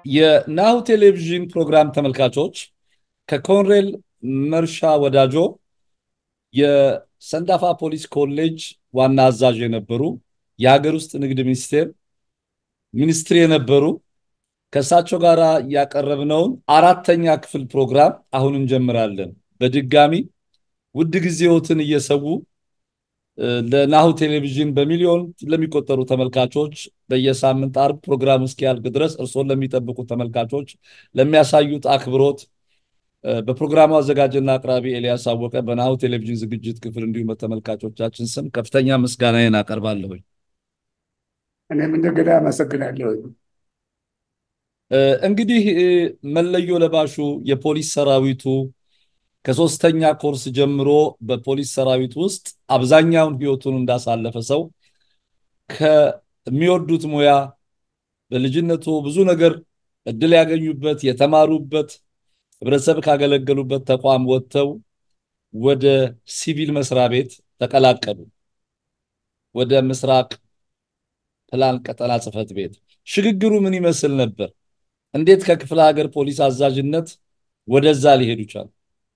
የናሁ ቴሌቪዥን ፕሮግራም ተመልካቾች ከኮሎኔል መርሻ ወዳጆ የሰንዳፋ ፖሊስ ኮሌጅ ዋና አዛዥ የነበሩ የሀገር ውስጥ ንግድ ሚኒስቴር ሚኒስትር የነበሩ ከእሳቸው ጋር ያቀረብነውን አራተኛ ክፍል ፕሮግራም አሁን እንጀምራለን። በድጋሚ ውድ ጊዜዎትን እየሰዉ ለናሁ ቴሌቪዥን በሚሊዮን ለሚቆጠሩ ተመልካቾች በየሳምንት አርብ ፕሮግራም እስኪያልቅ ድረስ እርስዎን ለሚጠብቁ ተመልካቾች ለሚያሳዩት አክብሮት በፕሮግራሙ አዘጋጅና አቅራቢ ኤልያስ አወቀ በናሁ ቴሌቪዥን ዝግጅት ክፍል እንዲሁም በተመልካቾቻችን ስም ከፍተኛ ምስጋናዬን አቀርባለሁኝ። እኔም እንደገና አመሰግናለሁ። እንግዲህ መለዮ ለባሹ የፖሊስ ሰራዊቱ ከሶስተኛ ኮርስ ጀምሮ በፖሊስ ሰራዊት ውስጥ አብዛኛውን ህይወቱን እንዳሳለፈ ሰው ከሚወዱት ሙያ በልጅነቱ ብዙ ነገር እድል ያገኙበት የተማሩበት ህብረተሰብ ካገለገሉበት ተቋም ወጥተው ወደ ሲቪል መስሪያ ቤት ተቀላቀሉ። ወደ ምስራቅ ፕላን ቀጠና ጽህፈት ቤት ሽግግሩ ምን ይመስል ነበር? እንዴት ከክፍለ ሀገር ፖሊስ አዛዥነት ወደዛ ሊሄዱ ቻሉ?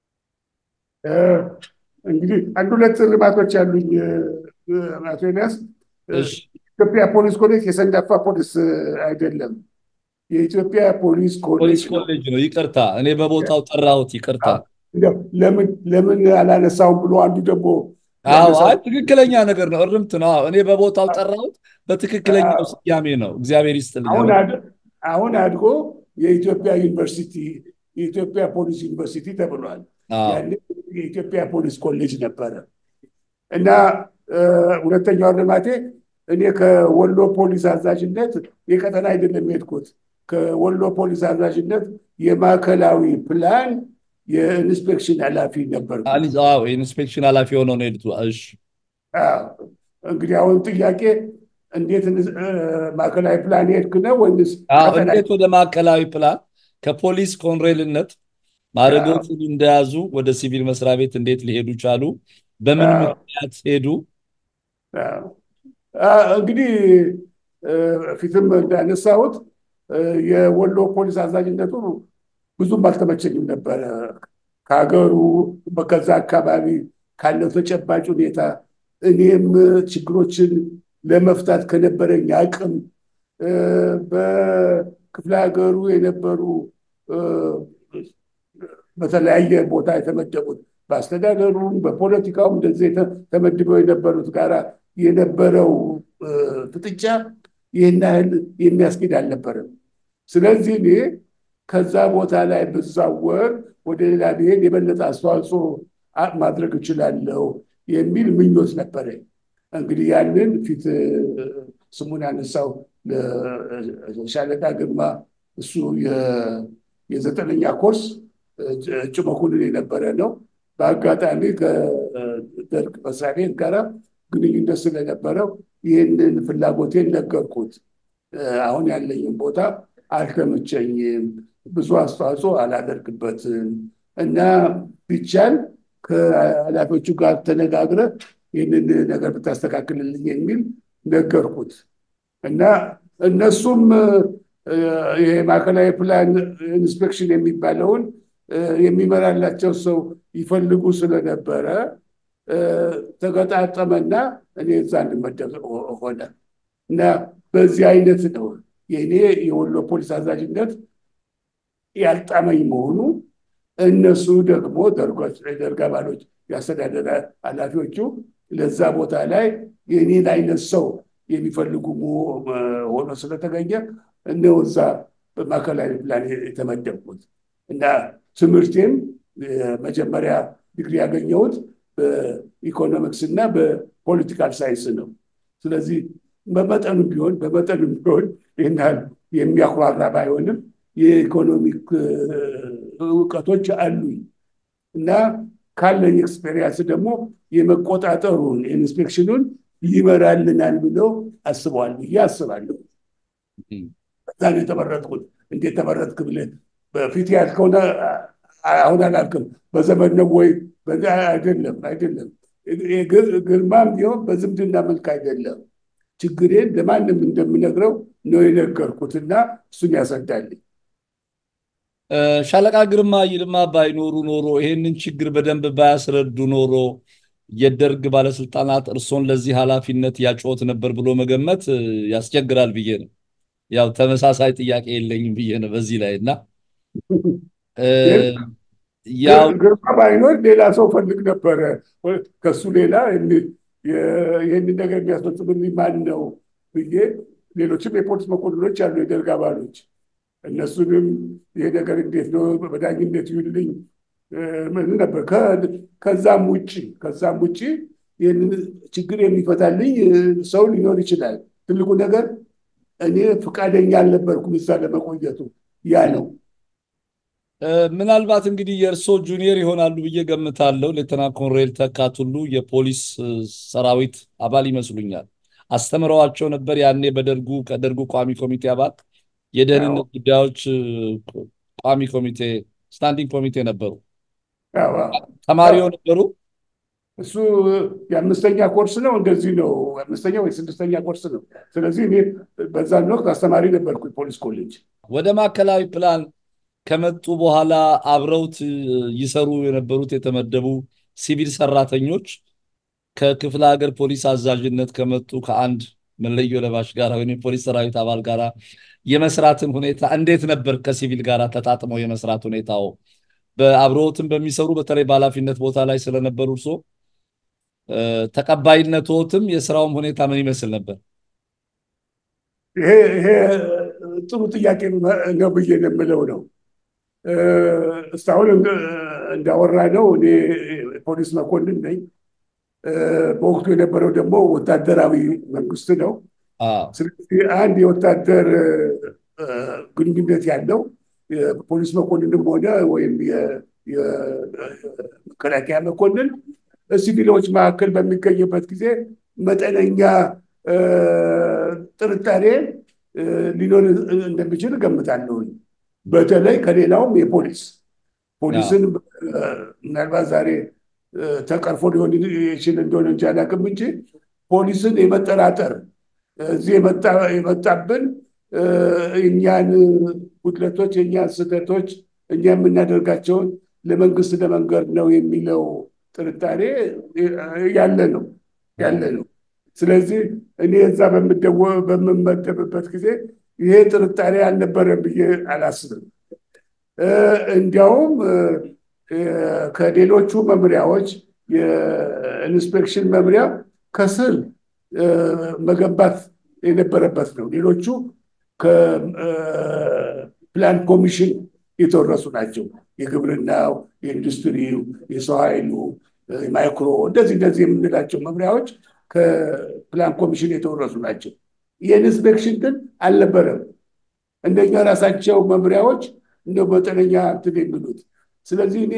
እንግዲህ አንድ ሁለት ልማቶች ያሉኝ አቶ ኤልያስ፣ ኢትዮጵያ ፖሊስ ኮሌጅ የሰንዳፋ ፖሊስ አይደለም፣ የኢትዮጵያ ፖሊስ ፖሊስ ኮሌጅ ነው። ኮሌጅ ነው። ይቅርታ፣ እኔ በቦታው ጠራሁት። ይቅርታ። እንደው ለምን ለምን አላነሳውም ብሎ አንዱ ደግሞ አዎ፣ ያነሳው አይ ትክክለኛ ነገር ነው። እርምት ነው። አዎ፣ እኔ በቦታው ጠራሁት። በትክክለኛው ስያሜ ነው። እግዚአብሔር ይስጥልኝ። አሁን አድ- አሁን አድጎ የኢትዮጵያ ዩኒቨርሲቲ የኢትዮጵያ ፖሊስ ዩኒቨርሲቲ ተብሏል። አዎ፣ ያኔ የኢትዮጵያ ፖሊስ ኮሌጅ ነበረ እና እ፣ ሁለተኛው ልማቴ እኔ ከወሎ ፖሊስ አዛዥነት የቀጠና አይደለም የሄድኩት። ከወሎ ፖሊስ አዛዥነት የማዕከላዊ ፕላን የኢንስፔክሽን ኃላፊ ነበርኩ። አሊ- አዎ፣ የኢንስፔክሽን ኃላፊ ሆነው ነው የሄዱት። እሺ፣ አዎ። እንግዲህ አሁን ጥያቄ እንዴት እንስ- እ፣ ማዕከላዊ ፕላን ሄድክ ነው ወይስ አዎ፣ ቀጠና? እንዴት ወደ ማዕከላዊ ፕላን ከፖሊስ ኮንሬልነት ማዕረጎችን እንደያዙ ወደ ሲቪል መስሪያ ቤት እንዴት ሊሄዱ ቻሉ? በምን አዎ። ምክንያት ሄዱ? አዎ። አ፣ እንግዲህ እ፣ ፊትም እንዳነሳሁት እ፣ የወሎ ፖሊስ አዛዥነቱ ብዙም አልተመቸኝም ነበረ። ከሀገሩ ከዛ አካባቢ ካለው ተጨባጭ ሁኔታ እኔም ችግሮችን ለመፍታት ከነበረኝ አቅም እ፣ በክፍለ ሀገሩ የነበሩ እ፣ በተለያየ ቦታ የተመደቡት በአስተዳደሩም በፖለቲካውም እንደዚህ የተ- ተመድበው የነበሩት ጋራ የነበረው እ፣ ፍጥጫ ይህን ያህል የሚያስኬድ አልነበረም። ስለዚህ እኔ ከዛ ቦታ ላይ ብዛወር ወደ ሌላ ብሄድ የበለጠ አስተዋጽኦ አ- ማድረግ እችላለሁ የሚል ምኞት ነበረኝ። እንግዲህ ያንን ፊት እ፣ ስሙን ያነሳው ሻለቃ ግርማ እሱ የ- የዘጠነኛ ኮርስ እጩ መኮንን የነበረ ነው። በአጋጣሚ ከደርግ መስሪያ ቤት ጋር ግንኙነት ስለነበረው ይህንን ፍላጎቴን ነገርኩት። እ፣ አሁን ያለኝም ቦታ አልተመቸኝም፣ ብዙ አስተዋጽኦ አላደርግበትም እና ቢቻል ከኃላፊዎቹ ጋር ተነጋግረህ ይህንን ነገር ብታስተካክልልኝ የሚል ነገርኩት እና እነሱም እ፣ ይሄ ማዕከላዊ ፕላን ኢንስፔክሽን የሚባለውን እ፣ የሚመራላቸው ሰው ይፈልጉ ስለነበረ እ፣ ተገጣጠመና እኔ እዛ እንድመደብ ሆነ እና በዚህ አይነት ነው የእኔ የወሎ ፖሊስ አዛዥነት ያልጣመኝ መሆኑ እነሱ ደግሞ ደርጎች የደርግ አባሎች የአስተዳደር ኃላፊዎቹ ለዛ ቦታ ላይ የኔን አይነት ሰው የሚፈልጉ መሆ- ሆኖ ስለተገኘ እነው እዛ በማዕከላዊ ፕላን የተመደብኩት እና ትምህርቴም መጀመሪያ ዲግሪ ያገኘሁት በኢኮኖሚክስ እና በፖለቲካል ሳይንስ ነው። ስለዚህ በመጠኑ ቢሆን በመጠኑ ቢሆን ይህን ያህል የሚያኩራራ ባይሆንም የኢኮኖሚክ እ፣ እውቀቶች አሉኝ እና ካለኝ ኤክስፔሪንስ ደግሞ የመቆጣጠሩን ኢንስፔክሽኑን ይመራልናል ብለው አስበዋል ብዬ አስባለሁ። በዛ ነው የተመረጥኩት። እንዴት ተመረጥክ ብለህ በፊት ያልከውን አሁን አላልክም። በዘመን ነው ወይ? በዛ አይደለም፣ አይደለም። ግርማም ቢሆን በዝምድና መልክ አይደለም። ችግሬን ለማንም እንደምነግረው ነው የነገርኩትና እሱን ያስረዳልኝ ሻለቃ ግርማ ይልማ ባይኖሩ ኖሮ ይሄንን ችግር በደንብ ባያስረዱ ኖሮ የደርግ ባለስልጣናት እርሶን ለዚህ ኃላፊነት ያጮት ነበር ብሎ መገመት ያስቸግራል ብዬ ነው። ያው ተመሳሳይ ጥያቄ የለኝም ብዬ ነው በዚህ ላይ እና ያው ግርማ ባይኖር ሌላ ሰው ፈልግ ነበረ። ከሱ ሌላ ይህንን ነገር የሚያስፈጽምልኝ ማን ነው ብዬ ሌሎችም የፖሊስ መኮንኖች አሉ፣ የደርግ አባሎች እነሱንም ይሄ ነገር እንዴት ነው በዳኝነት ይሁንልኝ ምን ነበር። ከዛም ውጭ ከዛም ውጭ ይህንን ችግር የሚፈታልኝ ሰው ሊኖር ይችላል። ትልቁ ነገር እኔ ፈቃደኛ አልነበርኩም እዛ ለመቆየቱ ያ ነው። ምናልባት እንግዲህ የእርሶ ጁኒየር ይሆናሉ ብዬ ገምታለሁ። ሌተና ኮሎኔል ተካ ቱሉ የፖሊስ ሰራዊት አባል ይመስሉኛል። አስተምረዋቸው ነበር ያኔ በደርጉ ከደርጉ ቋሚ ኮሚቴ አባል የደህንነት ጉዳዮች ቋሚ ኮሚቴ ስታንዲንግ ኮሚቴ ነበሩ። ተማሪው ነበሩ። እሱ የአምስተኛ ኮርስ ነው እንደዚህ ነው። አምስተኛ ወይ ስድስተኛ ኮርስ ነው። ስለዚህ እኔ በዛን ወቅት አስተማሪ ነበርኩ ፖሊስ ኮሌጅ። ወደ ማዕከላዊ ፕላን ከመጡ በኋላ አብረውት ይሰሩ የነበሩት የተመደቡ ሲቪል ሰራተኞች ከክፍለ ሀገር ፖሊስ አዛዥነት ከመጡ ከአንድ መለዮ ለባሽ ጋር ወይም የፖሊስ ሰራዊት አባል ጋር የመስራትን ሁኔታ እንዴት ነበር? ከሲቪል ጋር ተጣጥመው የመስራት ሁኔታው በአብረውትም በሚሰሩ በተለይ በኃላፊነት ቦታ ላይ ስለነበሩ እርሶ ተቀባይነቶትም የስራውም ሁኔታ ምን ይመስል ነበር? ይሄ ጥሩ ጥያቄ ነው ብዬ የምለው ነው። እስካሁን እንዳወራ ነው እኔ ፖሊስ መኮንን ነኝ። በወቅቱ የነበረው ደግሞ ወታደራዊ መንግስት ነው። ስለዚህ አንድ የወታደር ግንኙነት ያለው የፖሊስ መኮንንም ሆነ ወይም የመከላከያ መኮንን ሲቪሎች መካከል በሚገኝበት ጊዜ መጠነኛ ጥርጣሬ ሊኖር እንደሚችል እገምታለሁ። በተለይ ከሌላውም የፖሊስ ፖሊስን ምናልባት ዛሬ ተቀርፎ ሊሆን ይችል እንደሆነ እንጂ አላውቅም እንጂ ፖሊስን የመጠራጠር እዚህ የመጣብን እኛን ጉድለቶች፣ የእኛን ስህተቶች፣ እኛ የምናደርጋቸውን ለመንግስት ለመንገር ነው የሚለው ጥርጣሬ ያለ ነው ያለ ነው። ስለዚህ እኔ እዛ በምመደብበት ጊዜ ይሄ ጥርጣሬ አልነበረም ብዬ አላስብም። እንዲያውም ከሌሎቹ መምሪያዎች የኢንስፔክሽን መምሪያ ከስር መገንባት የነበረበት ነው። ሌሎቹ ከፕላን ኮሚሽን የተወረሱ ናቸው። የግብርናው፣ የኢንዱስትሪው፣ የሰው ኃይሉ፣ ማይክሮ እንደዚህ እንደዚህ የምንላቸው መምሪያዎች ከፕላን ኮሚሽን የተወረሱ ናቸው። የኢንስፔክሽን ግን አልነበረም። እንደኛ ራሳቸው መምሪያዎች እንደ መጠነኛ እንትን የሚሉት ስለዚህ እኔ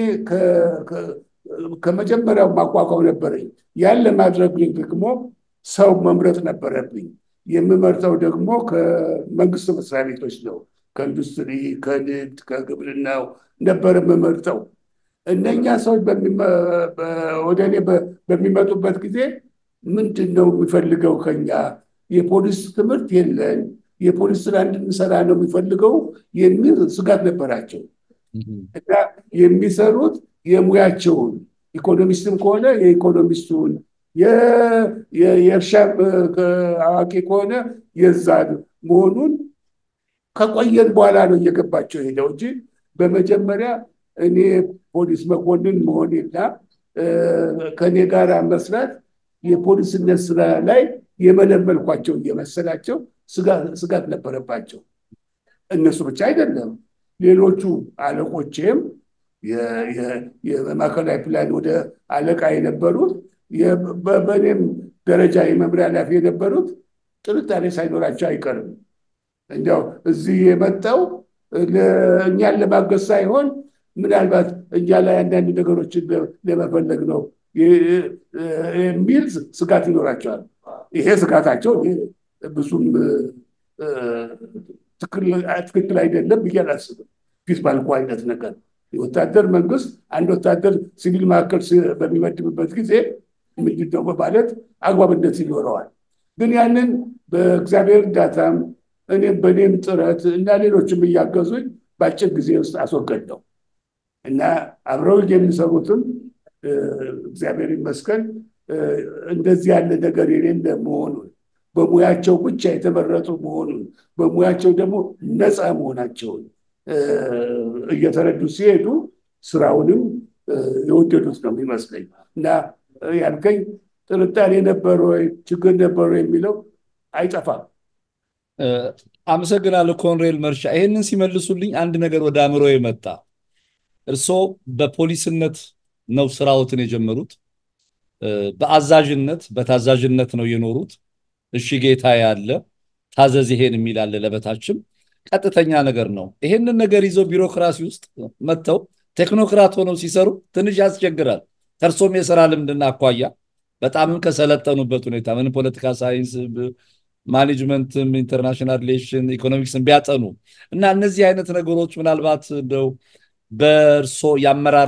ከመጀመሪያው ማቋቋም ነበረኝ። ያን ለማድረግ ደግሞ ሰው መምረጥ ነበረብኝ። የምመርጠው ደግሞ ከመንግስት መስሪያ ቤቶች ነው። ከኢንዱስትሪ፣ ከንግድ፣ ከግብርናው ነበር የምመርጠው። እነኛ ሰዎች ወደ እኔ በሚመጡበት ጊዜ ምንድን ነው የሚፈልገው ከኛ? የፖሊስ ትምህርት የለን፣ የፖሊስ ስራ እንድንሰራ ነው የሚፈልገው የሚል ስጋት ነበራቸው እና የሚሰሩት የሙያቸውን ኢኮኖሚስትም ከሆነ የኢኮኖሚስቱን የእርሻ አዋቂ ከሆነ የዛን መሆኑን ከቆየን በኋላ ነው እየገባቸው ሄደው እንጂ በመጀመሪያ እኔ ፖሊስ መኮንን መሆኔና ከእኔ ጋር መስራት የፖሊስነት ስራ ላይ የመለመልኳቸው እየመሰላቸው ስጋት ነበረባቸው። እነሱ ብቻ አይደለም፣ ሌሎቹ አለቆቼም የማዕከላዊ ፕላን ወደ አለቃ የነበሩት በእኔም ደረጃ የመምሪያ ኃላፊ የነበሩት ጥርጣሬ ሳይኖራቸው አይቀርም። እንዲያው እዚህ የመጣው እኛን ለማገዝ ሳይሆን ምናልባት እኛ ላይ አንዳንድ ነገሮችን ለመፈለግ ነው የሚል ስጋት ይኖራቸዋል። ይሄ ስጋታቸው ብዙም ትክክል አይደለም ብዬ አላስብም። ፊት ባልኩ አይነት ነገር የወታደር መንግስት አንድ ወታደር ሲቪል መካከል በሚመድብበት ጊዜ ምንድን ነው በማለት አግባብነት ይኖረዋል። ግን ያንን በእግዚአብሔር እርዳታም እኔም በእኔም ጥረት እና ሌሎችም እያገዙኝ በአጭር ጊዜ ውስጥ አስወገድ ነው እና አብረው የሚሰሩትም እግዚአብሔር ይመስገን እንደዚህ ያለ ነገር የሌለ መሆኑን በሙያቸው ብቻ የተመረጡ መሆኑን በሙያቸው ደግሞ ነፃ መሆናቸውን እየተረዱ ሲሄዱ ስራውንም የወደዱት ነው የሚመስለኝ እና ያልከኝ ጥርጣሬ ነበረ ወይ ችግር ነበረ የሚለው አይጠፋም። አመሰግናለሁ ኮንሬል መርሻ። ይሄንን ሲመልሱልኝ አንድ ነገር ወደ አእምሮ የመጣ እርስዎ በፖሊስነት ነው ስራዎትን የጀመሩት፣ በአዛዥነት በታዛዥነት ነው የኖሩት። እሺ ጌታ ያለ ታዘዝ ይሄን የሚል አለ ለበታችም ቀጥተኛ ነገር ነው። ይሄንን ነገር ይዘው ቢሮክራሲ ውስጥ መጥተው ቴክኖክራት ሆነው ሲሰሩ ትንሽ ያስቸግራል። ከእርሶም የስራ ልምድና አኳያ በጣምም ከሰለጠኑበት ሁኔታ ምን ፖለቲካ ሳይንስ፣ ማኔጅመንትም፣ ኢንተርናሽናል ሪሌሽን፣ ኢኮኖሚክስን ቢያጠኑ እና እነዚህ አይነት ነገሮች ምናልባት እንደው በእርሶ የአመራር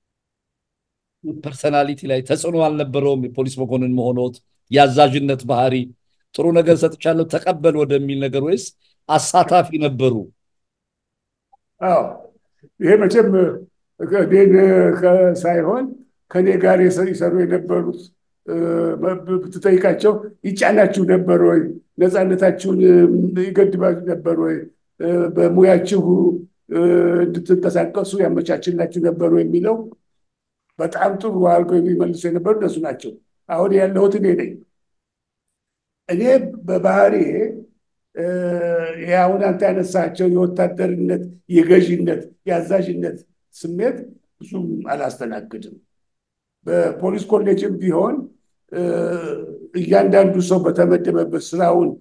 ፐርሰናሊቲ ላይ ተጽዕኖ አልነበረውም? የፖሊስ መኮንን መሆኖት የአዛዥነት ባህሪ ጥሩ ነገር ሰጥቻለሁ ተቀበል ወደሚል ነገር ወይስ አሳታፊ ነበሩ? አዎ ይሄ መቼም እኔን ሳይሆን ከኔ ጋር ይሰሩ የነበሩት ብትጠይቃቸው ይጫናችሁ ነበር ወይ? ነፃነታችሁን ይገድባችሁ ነበር ወይ? በሙያችሁ እንድትንቀሳቀሱ ያመቻችላችሁ ነበሩ የሚለው በጣም ጥሩ አድርገው የሚመልሱ የነበሩ እነሱ ናቸው። አሁን ያለሁት እኔ ነኝ። እኔ በባህሪዬ ይህ አሁን አንተ ያነሳቸው የወታደርነት፣ የገዥነት፣ የአዛዥነት ስሜት ብዙም አላስተናግድም። በፖሊስ ኮሌጅም ቢሆን እያንዳንዱ ሰው በተመደበበት ስራውን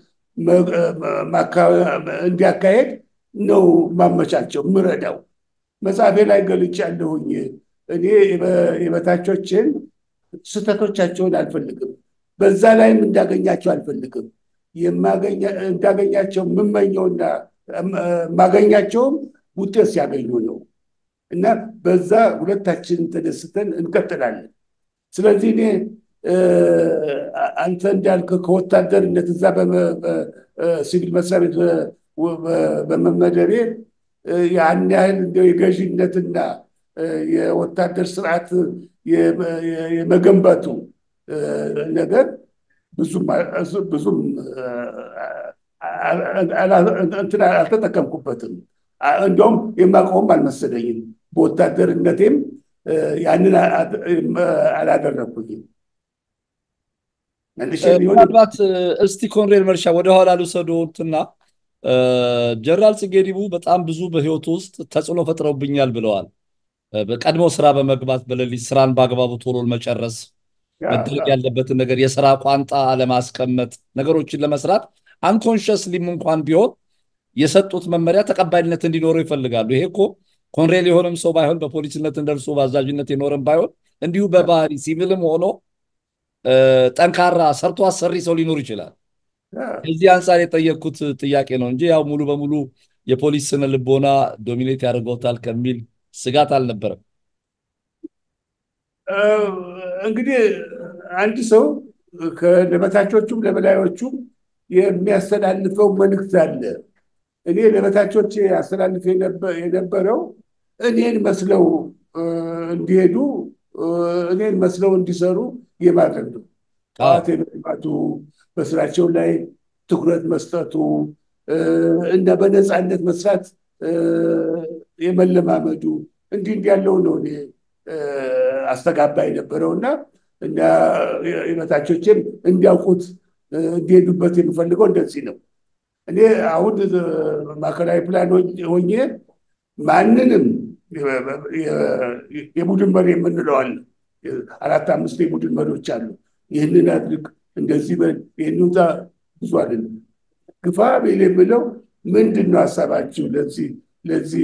እንዲያካሄድ ነው ማመቻቸው ምረዳው። መጽሐፌ ላይ ገልጫለሁኝ። እኔ የበታቾችን ስህተቶቻቸውን አልፈልግም፣ በዛ ላይም እንዳገኛቸው አልፈልግም። እንዳገኛቸው የምመኘውና የማገኛቸውም ውጤት ሲያገኙ ነው እና በዛ ሁለታችን ተደስተን እንቀጥላለን። ስለዚህ እኔ አንተ እንዳልክ ከወታደርነት እዛ ሲቪል መስሪያ ቤት በመመደቤ ያን ያህል እንደው የገዥነትና የወታደር ስርዓት የመገንባቱ ነገር ብዙም እንትን አልተጠቀምኩበትም። እንደውም የማውቀውም አልመሰለኝም። በወታደርነቴም ያንን አላደረግኩኝም። ምናልባት እስቲ ኮንሬል መርሻ ወደኋላ ልውሰዶትና ጀነራል ጽጌ ዲቡ በጣም ብዙ በህይወቱ ውስጥ ተጽዕኖ ፈጥረውብኛል ብለዋል። በቀድሞ ስራ በመግባት በሌሊት ስራን በአግባቡ ቶሎ መጨረስ፣ መደረግ ያለበትን ነገር የስራ ቋንጣ አለማስቀመጥ፣ ነገሮችን ለመስራት አንኮንሽስሊም እንኳን ቢሆን የሰጡት መመሪያ ተቀባይነት እንዲኖረው ይፈልጋሉ። ይሄ እኮ ኮንሬል የሆነም ሰው ባይሆን በፖሊስነት እንደርሱ በአዛዥነት የኖረም ባይሆን እንዲሁ በባህሪ ሲቪልም ሆኖ ጠንካራ ሰርቶ አሰሪ ሰው ሊኖር ይችላል። ከዚህ አንጻር የጠየቅኩት ጥያቄ ነው እንጂ ያው ሙሉ በሙሉ የፖሊስ ስነ ልቦና ዶሚኔት ያደርገውታል ከሚል ስጋት አልነበረም። እንግዲህ አንድ ሰው ለበታቾቹም ለበላዮቹም የሚያስተላልፈው መልእክት አለ። እኔ ለበታቾች ያስተላልፍ የነበረው እኔን መስለው እንዲሄዱ እኔን መስለው እንዲሰሩ የማድረግ ነው። ጠዋት የመግባቱ በስራቸው ላይ ትኩረት መስጠቱ እና በነፃነት መስራት የመለማመዱ እንዲህ እንዲህ ያለው ነው እኔ አስተጋባ የነበረው እና እና የበታቾችም እንዲያውቁት እንዲሄዱበት የምፈልገው እንደዚህ ነው። እኔ አሁን ማዕከላዊ ፕላን ሆኜ ማንንም የቡድን መሪ የምንለዋል አራት አምስት የቡድን መሪዎች አሉ። ይህንን አድርግ፣ እንደዚህ በል፣ ይህን ውጣ ብዙ አይደለም። ግፋ ቤል የምለው ምንድን ነው ሀሳባችሁ ለዚህ ለዚህ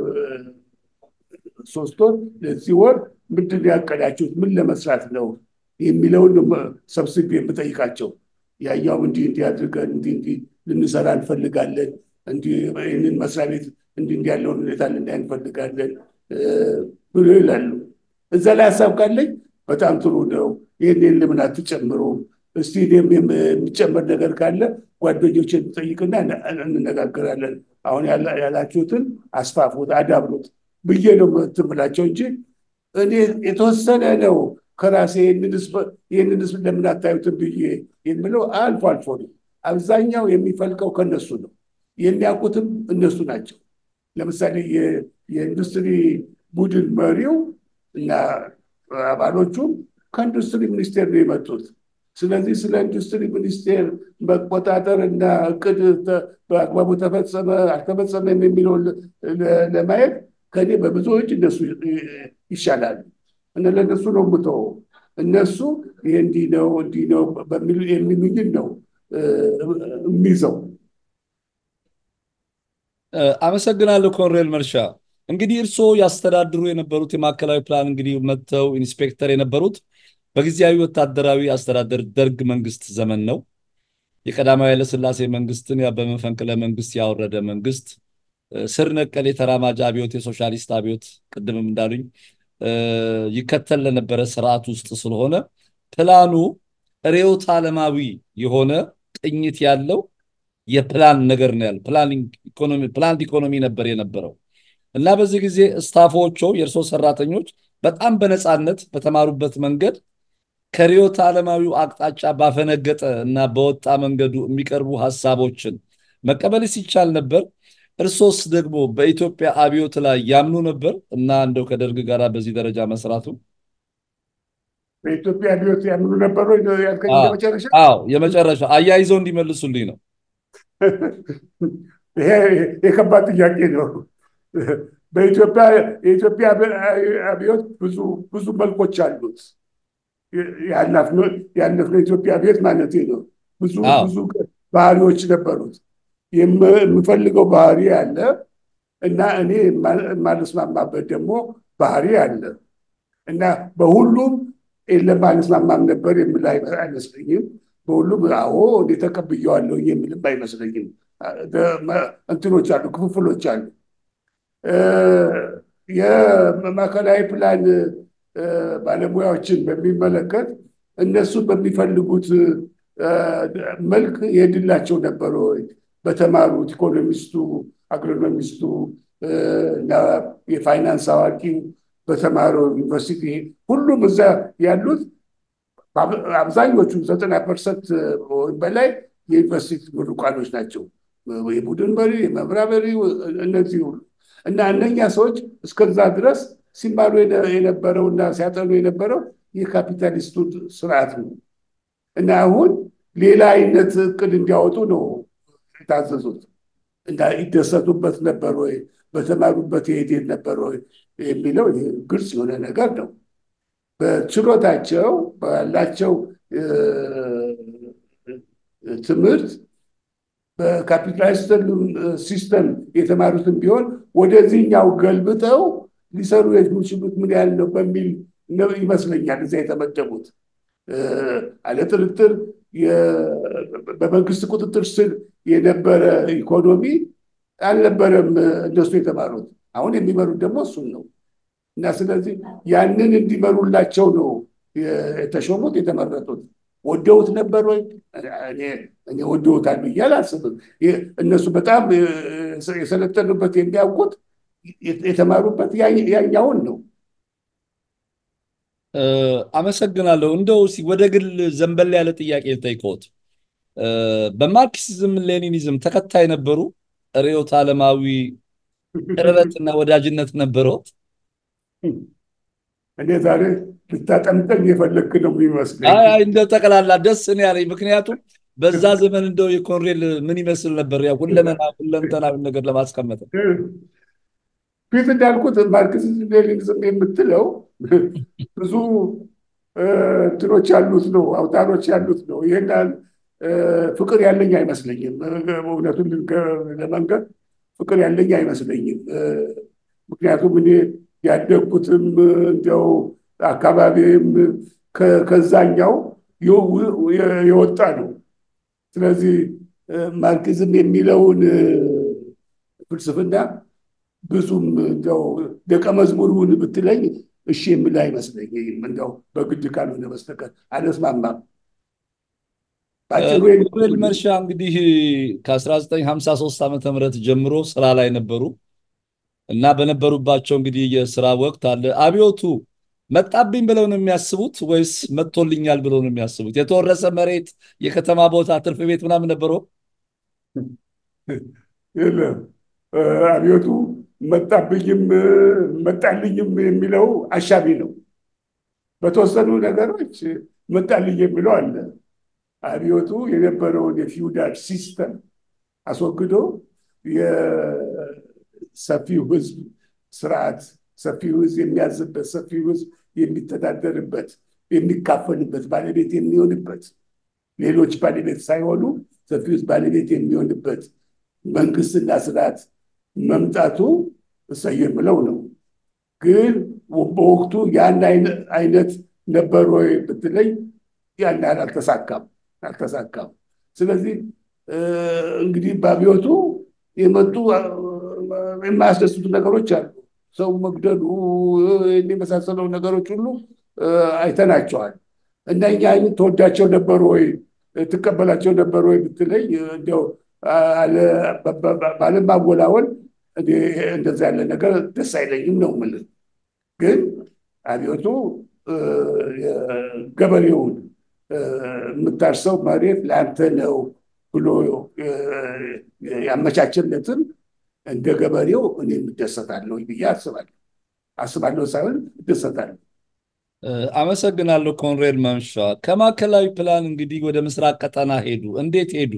ሶስት ወር ለዚህ ወር ምንድን ነው ያቀዳችሁት? ምን ለመስራት ነው የሚለውን ሰብስቤ የምጠይቃቸው ያኛውም እንዲህ እንዲህ አድርገን እንዲህ እንዲህ ልንሰራ እንፈልጋለን፣ እንዲህ ይህንን መስሪያ ቤት እንዲህ እንዲህ ያለውን ሁኔታ ልናይ እንፈልጋለን ብሎ ይላሉ። እዛ ላይ ሀሳብ ካለኝ በጣም ጥሩ ነው፣ ይህንን ለምን አትጨምሩም? እስቲ እኔም የሚጨመር ነገር ካለ ጓደኞችን ጠይቅና እንነጋገራለን። አሁን ያላችሁትን አስፋፉት፣ አዳብሩት ብዬ ነው ትምላቸው እንጂ እኔ የተወሰነ ነው ከራሴ ይህንንስ ለምን አታዩትን ብዬ የምለው አልፎ አልፎ ነው። አብዛኛው የሚፈልቀው ከነሱ ነው። የሚያውቁትም እነሱ ናቸው። ለምሳሌ የኢንዱስትሪ ቡድን መሪው እና አባሎቹም ከኢንዱስትሪ ሚኒስቴር ነው የመጡት። ስለዚህ ስለ ኢንዱስትሪ ሚኒስቴር መቆጣጠር እና እቅድ በአግባቡ ተፈጸመ አልተፈጸመም የሚለውን ለማየት ከኔ በብዙዎች እነሱ ይሻላሉ እና ለእነሱ ነው የምተወው። እነሱ ይህ እንዲህ ነው እንዲህ ነው የሚሉኝን ነው የሚይዘው። አመሰግናለሁ ኮሎኔል መርሻ። እንግዲህ እርስዎ ያስተዳድሩ የነበሩት የማዕከላዊ ፕላን እንግዲህ መጥተው ኢንስፔክተር የነበሩት በጊዜያዊ ወታደራዊ አስተዳደር ደርግ መንግስት ዘመን ነው። የቀዳማዊ ኃይለሥላሴ መንግስትን በመፈንቅለ መንግስት ያወረደ መንግስት ስር ነቀል የተራማጅ አብዮት የሶሻሊስት አብዮት ቅድምም እንዳሉኝ ይከተል ለነበረ ስርዓት ውስጥ ስለሆነ ፕላኑ ርዕዮተ ዓለማዊ የሆነ ቅኝት ያለው የፕላን ነገር ነው ያለ ፕላን ኢኮኖሚ ነበር የነበረው እና በዚህ ጊዜ ስታፎቹ የእርሶ ሰራተኞች በጣም በነፃነት በተማሩበት መንገድ ከርዕዮተ ዓለማዊው አቅጣጫ ባፈነገጠ እና በወጣ መንገዱ የሚቀርቡ ሀሳቦችን መቀበል ሲቻል ነበር። እርሶስ ደግሞ በኢትዮጵያ አብዮት ላይ ያምኑ ነበር እና እንደው ከደርግ ጋር በዚህ ደረጃ መስራቱ በኢትዮጵያ አብዮት ያምኑ ነበሩ? ያልከኝ የመጨረሻ አዎ፣ የመጨረሻ አያይዘው እንዲመልሱልኝ ነው። ይሄ የከባድ ጥያቄ ነው። በኢትዮጵያ የኢትዮጵያ አብዮት ብዙ ብዙ መልኮች አሉት። ያለፍነው የኢትዮጵያ አብዮት ማለት ነው። ብዙ ብዙ ባህሪዎች ነበሩት። የምፈልገው ባህሪ አለ እና እኔ የማልስማማበት ደግሞ ባህሪ አለ እና በሁሉም የለም አልስማማም ነበር የምል አይመስለኝም። በሁሉም አዎ እኔ ተቀብዬዋለሁ የምልም አይመስለኝም። እንትኖች አሉ፣ ክፍፍሎች አሉ። የማዕከላዊ ፕላን ባለሙያዎችን በሚመለከት እነሱ በሚፈልጉት መልክ የድላቸው ነበረ ወይ? በተማሩት ኢኮኖሚስቱ፣ አግሮኖሚስቱ እና የፋይናንስ አዋቂው በተማረው ዩኒቨርሲቲ ሁሉም እዛ ያሉት አብዛኞቹ ዘጠና ፐርሰንት በላይ የዩኒቨርሲቲ ምሩቃኖች ናቸው። የቡድን መሪ፣ የመምሪያ መሪ እነዚህ ሁሉ እና እነኛ ሰዎች እስከዛ ድረስ ሲማሩ የነበረው እና ሲያጠኑ የነበረው የካፒታሊስቱ ስርዓት ነው እና አሁን ሌላ አይነት እቅድ እንዲያወጡ ነው የታዘዙት እና ይደሰቱበት ነበር ወይ በተማሩበት የሄዴት ነበር ወይ የሚለው ግልጽ የሆነ ነገር ነው። በችሎታቸው ባላቸው ትምህርት በካፒታሊስት ሲስተም የተማሩትን ቢሆን ወደዚህኛው ገልብጠው ሊሰሩ የሚችሉት ምን ያህል ነው በሚል ይመስለኛል እዚያ የተመደቡት። አለ ጥርጥር በመንግስት ቁጥጥር ስር የነበረ ኢኮኖሚ አልነበረም እነሱ የተማሩት። አሁን የሚመሩት ደግሞ እሱን ነው እና ስለዚህ ያንን እንዲመሩላቸው ነው የተሾሙት የተመረጡት። ወደውት ነበር ወይ? እኔ ወደውታል ብዬ አላስብም። እነሱ በጣም የሰለጠኑበት የሚያውቁት የተማሩበት ያኛውን ነው። አመሰግናለሁ። እንደው ወደ ግል ዘንበል ያለ ጥያቄ ልጠይቅዎት። በማርክሲዝም ሌኒኒዝም ተከታይ ነበሩ? ርዕዮተ ዓለማዊ ቅርበትና ወዳጅነት ነበረዎት? እኔ ዛሬ ልታጠምጠኝ የፈለግክ ነው የሚመስለኝ። አይ እንደው ጠቅላላ ደስ እኔ ያለኝ ምክንያቱም በዛ ዘመን እንደው የኮንሬል ምን ይመስል ነበር? ያው ሁለመና ሁለንተናዊ ነገር ለማስቀመጥ ፊት እንዳልኩት ማርክሲዝም ሌኒኒዝም የምትለው ብዙ እንትኖች ያሉት ነው፣ አውታሮች ያሉት ነው። ይህን ፍቅር ያለኝ አይመስለኝም። እውነቱን ለመንገር ፍቅር ያለኝ አይመስለኝም። ምክንያቱም እኔ ያደግኩትም እንዲያው አካባቢም ከዛኛው የወጣ ነው። ስለዚህ ማርክዝም የሚለውን ፍልስፍና ብዙም እንዲያው ደቀ መዝሙሩን ብትለኝ እሺ የምል አይመስለኝም። እንዲያው በግድ ካልሆነ በስተቀር አልስማማም። በአጭሩ ኮሎኔል መርሻ እንግዲህ ከ1953 ዓመተ ምህረት ጀምሮ ስራ ላይ ነበሩ እና በነበሩባቸው እንግዲህ የስራ ወቅት አለ አብዮቱ መጣብኝ ብለው ነው የሚያስቡት ወይስ መጥቶልኛል ብለው ነው የሚያስቡት? የተወረሰ መሬት፣ የከተማ ቦታ፣ ትርፍ ቤት ምናምን ነበረው? የለም አብዮቱ መጣብኝም መጣልኝም የሚለው አሻቢ ነው። በተወሰኑ ነገሮች መጣልኝ የሚለው አለ። አብዮቱ የነበረውን የፊውዳል ሲስተም አስወግዶ የሰፊው ህዝብ ስርዓት ሰፊው ህዝብ የሚያዝበት ሰፊው ህዝብ የሚተዳደርበት የሚካፈልበት ባለቤት የሚሆንበት ሌሎች ባለቤት ሳይሆኑ ሰፊው ህዝብ ባለቤት የሚሆንበት መንግስትና ስርዓት መምጣቱ እሰይ የምለው ነው። ግን በወቅቱ ያን አይነት ነበር ወይ ብትለኝ ያን ያህል አልተሳካም አልተሳካም። ስለዚህ እንግዲህ በአብዮቱ የመጡ የማያስደስቱ ነገሮች አሉ። ሰው መግደሉ የመሳሰለው ነገሮች ሁሉ አይተናቸዋል። እና እኛ ተወዳቸው ነበሩ ወይ ትቀበላቸው ነበሩ ወይ ብትለኝ እንዲያው ባለማወላወል እንደዛ ያለ ነገር ደስ አይለኝም ነው የምልህ። ግን አብዮቱ ገበሬውን የምታርሰው መሬት ለአንተ ነው ብሎ ያመቻችለትን እንደ ገበሬው እኔ እደሰታለሁ ብዬ አስባለሁ። አስባለሁ ሳይሆን እደሰታለሁ። አመሰግናለሁ ኮንሬድ መምሻ። ከማዕከላዊ ፕላን እንግዲህ ወደ ምስራቅ ቀጠና ሄዱ። እንዴት ሄዱ?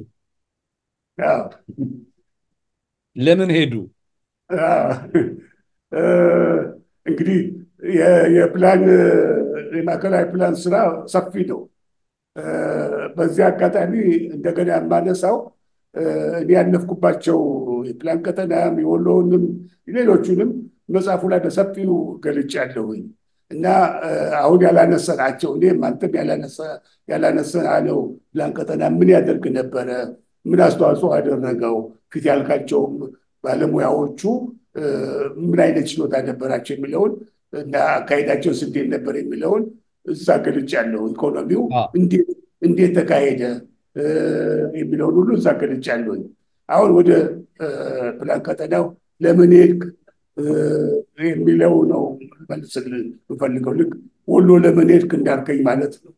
ለምን ሄዱ? እንግዲህ የፕላን የማዕከላዊ ፕላን ስራ ሰፊ ነው። በዚህ አጋጣሚ እንደገና የማነሳው እኔ ያለፍኩባቸው የፕላን ቀጠናም የወሎውንም ሌሎቹንም መጽሐፉ ላይ በሰፊው ገልጫለሁኝ እና አሁን ያላነሳናቸው እኔም አንተም ያላነሳነው ፕላን ቀጠና ምን ያደርግ ነበረ፣ ምን አስተዋጽኦ አደረገው፣ ፊት ያልካቸውም ባለሙያዎቹ ምን አይነት ችሎታ ነበራቸው የሚለውን እና አካሄዳቸውስ እንዴት ነበር የሚለውን እዛ ገልጫለሁ። ኢኮኖሚው እንዴት ተካሄደ የሚለውን ሁሉ እዛ ገልጫለሁ። አሁን ወደ ፕላን ቀጠናው ለምን ሄድክ የሚለው ነው መልስልህ የምፈልገው። ልክ ወሎ ለምን ሄድክ እንዳልከኝ ማለት ነው።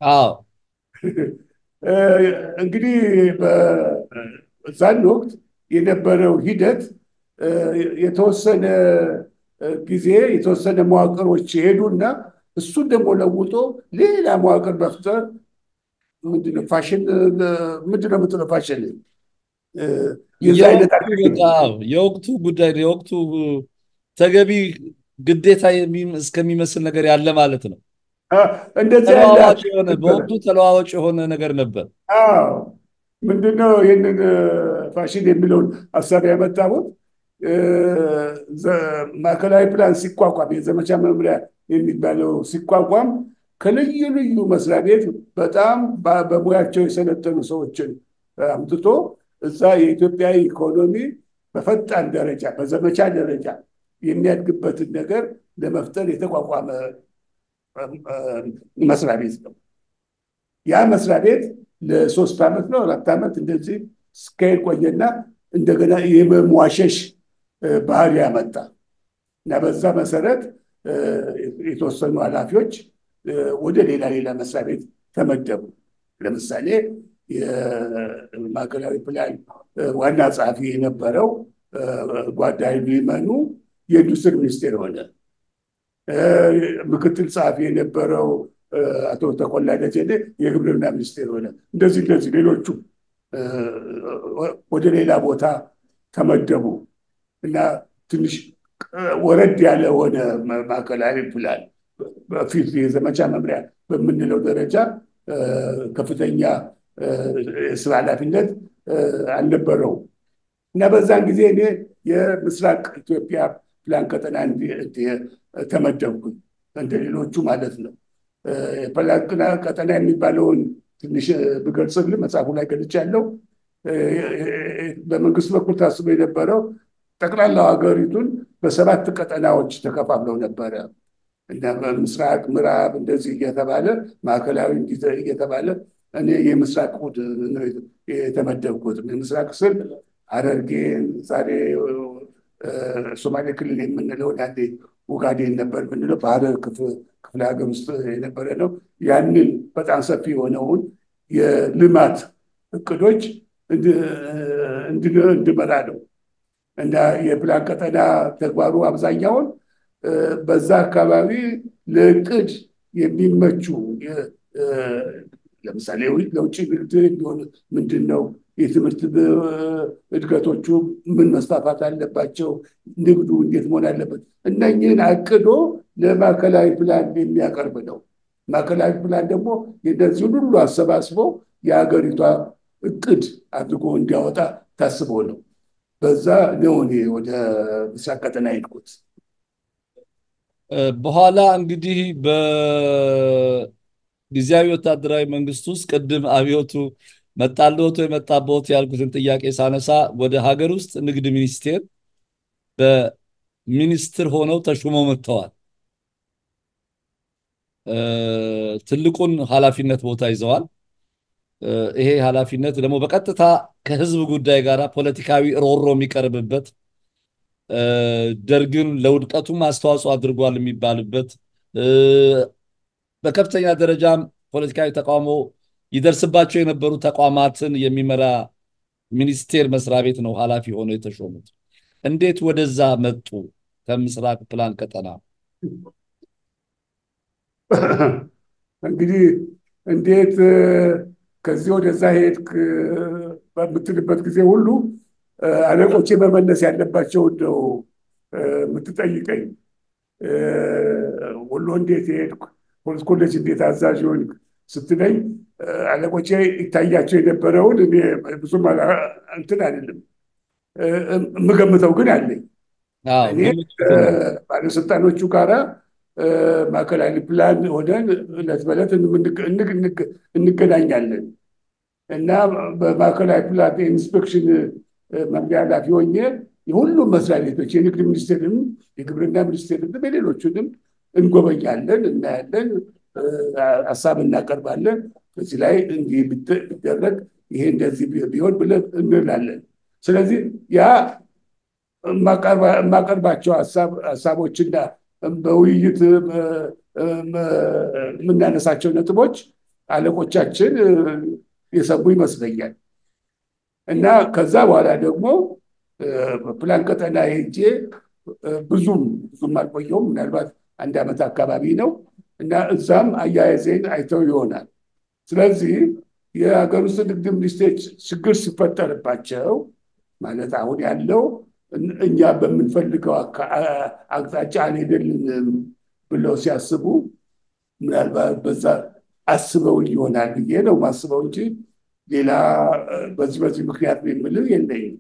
እንግዲህ በዛን ወቅት የነበረው ሂደት የተወሰነ ጊዜ የተወሰነ መዋቅሮች ሄዱና እሱን ደግሞ ለውጦ ሌላ መዋቅር መፍጠር ምንድነው ፋሽን ምንድነው የምትለው ፋሽን የዛ አይነት የወቅቱ ጉዳይ የወቅቱ ተገቢ ግዴታ እስከሚመስል ነገር ያለ ማለት ነው። ተለዋዋጭ የሆነ በወቅቱ ተለዋዋጭ የሆነ ነገር ነበር። ምንድነው ይህንን ፋሽን የሚለውን ሀሳብ ያመጣሁት ማዕከላዊ ፕላን ሲቋቋም የዘመቻ መምሪያ የሚባለው ሲቋቋም ከልዩ ልዩ መስሪያ ቤት በጣም በሙያቸው የሰለጠኑ ሰዎችን አምጥቶ እዛ የኢትዮጵያ ኢኮኖሚ በፈጣን ደረጃ በዘመቻ ደረጃ የሚያድግበትን ነገር ለመፍጠር የተቋቋመ መስሪያ ቤት ነው። ያ መስሪያ ቤት ለሶስት ዓመት ነው አራት ዓመት እንደዚህ እስካሄድ ቆየና እንደገና የመሟሸሽ ባህሪ ያመጣ እና በዛ መሰረት የተወሰኑ ኃላፊዎች ወደ ሌላ ሌላ መስሪያ ቤት ተመደቡ። ለምሳሌ የማዕከላዊ ፕላን ዋና ጸሐፊ የነበረው ጓዳ ይመኑ የኢንዱስትሪ ሚኒስቴር ሆነ። ምክትል ጸሐፊ የነበረው አቶ ተኮላ ደጀኔ የግብርና ሚኒስቴር ሆነ። እንደዚህ እንደዚህ ሌሎቹ ወደ ሌላ ቦታ ተመደቡ እና ትንሽ ወረድ ያለ ሆነ ማዕከላዊ ፕላን በፊት የዘመቻ መምሪያ በምንለው ደረጃ ከፍተኛ የስራ ኃላፊነት አልነበረው እና በዛን ጊዜ እኔ የምስራቅ ኢትዮጵያ ፕላን ቀጠና ተመደብኩኝ እንደ ሌሎቹ ማለት ነው። የፕላን ቀጠና የሚባለውን ትንሽ ብገልጽልህ መጽሐፉ ላይ ገልጫለሁ። በመንግስት በኩል ታስቦ የነበረው ጠቅላላው ሀገሪቱን በሰባት ቀጠናዎች ተከፋፍለው ነበረ። ምስራቅ፣ ምዕራብ እንደዚህ እየተባለ ማዕከላዊ እየተባለ እኔ የምስራቅ የተመደብኩት የምስራቅ ስል ሐረርጌን ዛሬ ሶማሌ ክልል የምንለው አንዴ ኡጋዴን ነበር የምንለው በሐረር ክፍለ ሀገር ውስጥ የነበረ ነው። ያንን በጣም ሰፊ የሆነውን የልማት እቅዶች እንድመራ ነው እና የፕላን ቀጠና ተግባሩ አብዛኛውን በዛ አካባቢ ለእቅድ የሚመቹ ለምሳሌ ለውጭ ንግድ የሚሆን ምንድን ነው? የትምህርት እድገቶቹ ምን መስፋፋት አለባቸው? ንግዱ እንዴት መሆን አለበት? እነኝህን አቅዶ ለማዕከላዊ ፕላን የሚያቀርብ ነው። ማዕከላዊ ፕላን ደግሞ የነዚህን ሁሉ አሰባስቦ የሀገሪቷ እቅድ አድርጎ እንዲያወጣ ታስቦ ነው። በዛ ነው እኔ ወደ ምስራቅ ቀጠና ሄድኩት። በኋላ እንግዲህ በጊዜያዊ ወታደራዊ መንግስት ውስጥ ቅድም አብዮቱ መጣልዎት ወይ መጣብዎት ያልኩትን ጥያቄ ሳነሳ ወደ ሀገር ውስጥ ንግድ ሚኒስቴር በሚኒስትር ሆነው ተሹመው መጥተዋል። ትልቁን ኃላፊነት ቦታ ይዘዋል። ይሄ ኃላፊነት ደግሞ በቀጥታ ከህዝብ ጉዳይ ጋር ፖለቲካዊ ሮሮ የሚቀርብበት ደርግን ለውድቀቱም አስተዋጽኦ አድርጓል የሚባልበት በከፍተኛ ደረጃም ፖለቲካዊ ተቃውሞ ይደርስባቸው የነበሩ ተቋማትን የሚመራ ሚኒስቴር መስሪያ ቤት ነው ኃላፊ ሆነው የተሾሙት። እንዴት ወደዛ መጡ? ከምስራቅ ፕላን ቀጠና እንግዲህ እንዴት ከዚህ ወደዛ ሄድክ በምትልበት ጊዜ ሁሉ አለቆቼ መመለስ ያለባቸውን ነው የምትጠይቀኝ። ወሎ እንዴት ሄድክ፣ ፖሊስ ኮሌጅ እንዴት አዛዥ ሆንክ ስትለኝ አለቆቼ ይታያቸው የነበረውን እኔ ብዙም እንትን አይደለም የምገምተው ግን አለኝ። እኔ ባለስልጣኖቹ ጋራ ማዕከላዊ ፕላን ሆነን እለት በዕለት እንገናኛለን እና በማዕከላዊ ፕላን ኢንስፔክሽን መምሪያ ኃላፊ ሆኜ የሁሉም መስሪያ ቤቶች የንግድ ሚኒስቴርንም የግብርና ሚኒስቴርንም የሌሎቹንም እንጎበኛለን፣ እናያለን፣ ሀሳብ እናቀርባለን። በዚህ ላይ እንዲህ ቢደረግ ይሄ እንደዚህ ቢሆን ብለን እንላለን። ስለዚህ ያ የማቀርባቸው ሀሳቦችና በውይይት የምናነሳቸው ነጥቦች አለቆቻችን የሰሙ ይመስለኛል። እና ከዛ በኋላ ደግሞ በፕላን ቀጠና ሄጄ ብዙም ብዙም አልቆየውም፣ ምናልባት አንድ ዓመት አካባቢ ነው እና እዛም አያያዜን አይተው ይሆናል። ስለዚህ የሀገር ውስጥ ንግድ ሚኒስቴር ችግር ሲፈጠርባቸው ማለት አሁን ያለው እኛ በምንፈልገው አቅጣጫ አልሄደልንም ብለው ሲያስቡ ምናልባት በዛ አስበው ይሆናል ብዬ ነው ማስበው እንጂ ሌላ በዚህ በዚህ ምክንያት የምልህ የለኝም።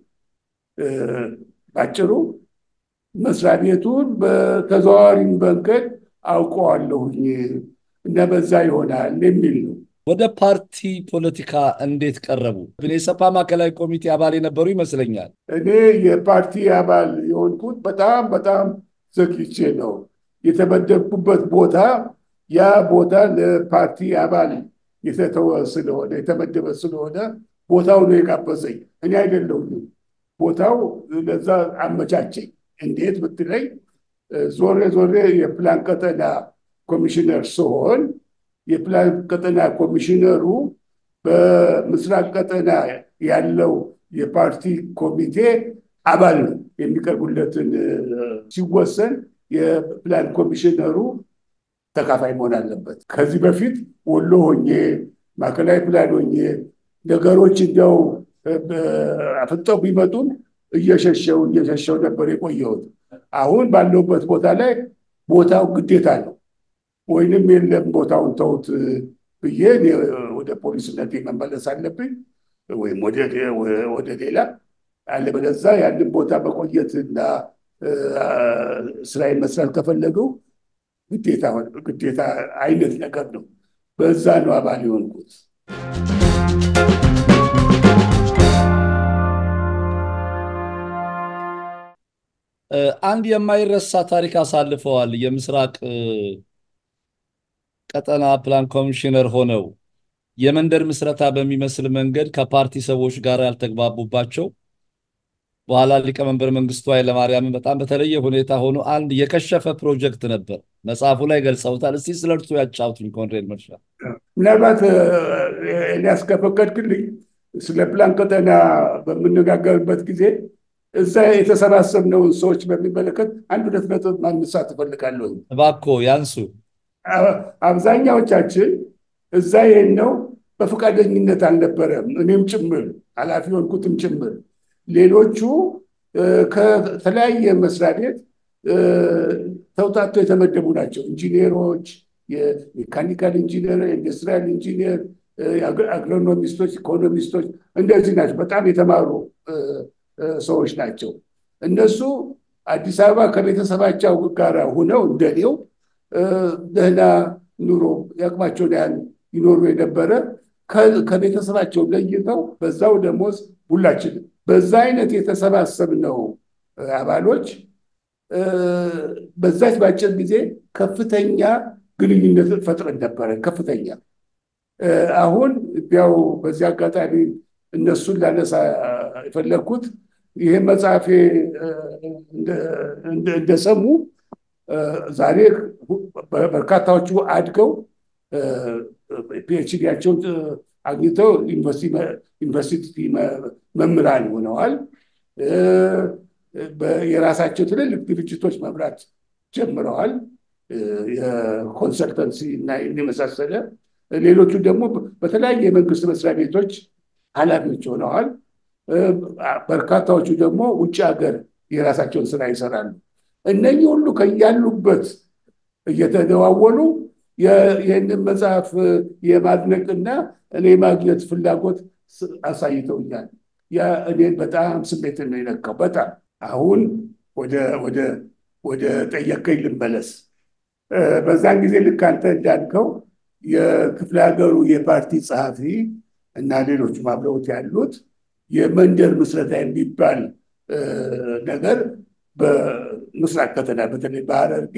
ባጭሩ መስሪያ ቤቱን በተዘዋዋሪ መንገድ አውቀዋለሁኝ እና በዛ ይሆናል የሚል ነው። ወደ ፓርቲ ፖለቲካ እንዴት ቀረቡ? የሰፓ ማዕከላዊ ኮሚቴ አባል የነበሩ ይመስለኛል። እኔ የፓርቲ አባል የሆንኩት በጣም በጣም ዘግይቼ ነው የተመደብኩበት ቦታ ያ ቦታ ለፓርቲ አባል የተተወ ስለሆነ የተመደበ ስለሆነ ቦታው ነው የጋበዘኝ፣ እኔ አይደለሁም። ቦታው ለዛ አመቻቸኝ። እንዴት ብትለኝ ዞሬ ዞሬ የፕላን ቀጠና ኮሚሽነር ስሆን የፕላን ቀጠና ኮሚሽነሩ በምስራቅ ቀጠና ያለው የፓርቲ ኮሚቴ አባል ነው የሚቀርቡለትን ሲወሰን የፕላን ኮሚሽነሩ ተካፋይ መሆን አለበት። ከዚህ በፊት ወሎ ሆኜ ማዕከላዊ ፕላን ሆኜ ነገሮች እንዲያው አፍጠው ቢመጡም እየሸሸው እየሸሸው ነበር የቆየሁት። አሁን ባለሁበት ቦታ ላይ ቦታው ግዴታ ነው ወይንም የለም ቦታውን ተውት ብዬ ወደ ፖሊስነት መመለስ አለብኝ ወይም ወደ ሌላ አለበለዚያ ያንን ቦታ መቆየትና ስራዬን መስራት ከፈለገው ግዴታ አይነት ነገር ነው። በዛ ነው አባል የሆንኩት። አንድ የማይረሳ ታሪክ አሳልፈዋል። የምስራቅ ቀጠና ፕላን ኮሚሽነር ሆነው የመንደር ምስረታ በሚመስል መንገድ ከፓርቲ ሰዎች ጋር ያልተግባቡባቸው በኋላ ሊቀመንበር መንግስቱ ኃይለማርያምን በጣም በተለየ ሁኔታ ሆኖ አንድ የከሸፈ ፕሮጀክት ነበር። መጽሐፉ ላይ ገልጸውታል። እስቲ ስለ እርሱ ያጫውቱኝ ኮንሬድ መርሻ። ምናልባት ኤልያስ ከፈቀድክልኝ ስለ ፕላን ቀጠና በምነጋገርበት ጊዜ እዛ የተሰባሰብነውን ሰዎች በሚመለከት አንድ ሁለት ነጥብ ማንሳት እፈልጋለሁ። እባክዎ ያንሱ። አብዛኛዎቻችን እዛ የሄድነው በፈቃደኝነት አልነበረም። እኔም ጭምር ኃላፊ ሆንኩትም ጭምር ሌሎቹ ከተለያየ መስሪያ ቤት ተውጣቶ የተመደቡ ናቸው። ኢንጂነሮች፣ የሜካኒካል ኢንጂነር፣ ኢንዱስትሪያል ኢንጂነር፣ አግሮኖሚስቶች፣ ኢኮኖሚስቶች እንደዚህ ናቸው። በጣም የተማሩ ሰዎች ናቸው። እነሱ አዲስ አበባ ከቤተሰባቸው ጋር ሁነው እንደኔው ደህና ኑሮ ያቅማቸውን ያህል ይኖሩ የነበረ ከቤተሰባቸው ለይተው በዛው ደሞዝ ሁላችንም በዛ አይነት የተሰባሰብነው አባሎች በዛች በአጭር ጊዜ ከፍተኛ ግንኙነት ፈጥረን ነበረ። ከፍተኛ አሁን ያው በዚህ አጋጣሚ እነሱን ላነሳ የፈለግኩት ይህ መጽሐፌ እንደሰሙ ዛሬ በርካታዎቹ አድገው ፒኤችዲያቸውን አግኝተው ዩኒቨርሲቲ መምህራን ሆነዋል። የራሳቸው ትልልቅ ድርጅቶች መምራት ጀምረዋል። የኮንሰልተንሲ እና የመሳሰለ ሌሎቹ ደግሞ በተለያየ የመንግስት መስሪያ ቤቶች ኃላፊዎች ሆነዋል። በርካታዎቹ ደግሞ ውጭ ሀገር የራሳቸውን ስራ ይሰራሉ። እነኚህ ሁሉ ከያሉበት እየተደዋወሉ ይህንን መጽሐፍ የማድነቅና እኔ የማግኘት ፍላጎት አሳይተውኛል። ያ እኔን በጣም ስሜትን ነው የነካው። በጣም አሁን ወደ ጠየቀኝ ልመለስ። በዛን ጊዜ ልክ አንተ እንዳልከው የክፍለ ሀገሩ የፓርቲ ጸሐፊ እና ሌሎች አብረውት ያሉት የመንደር ምስረታ የሚባል ነገር በምስራቅ ከተማ በተለይ በሐረርጌ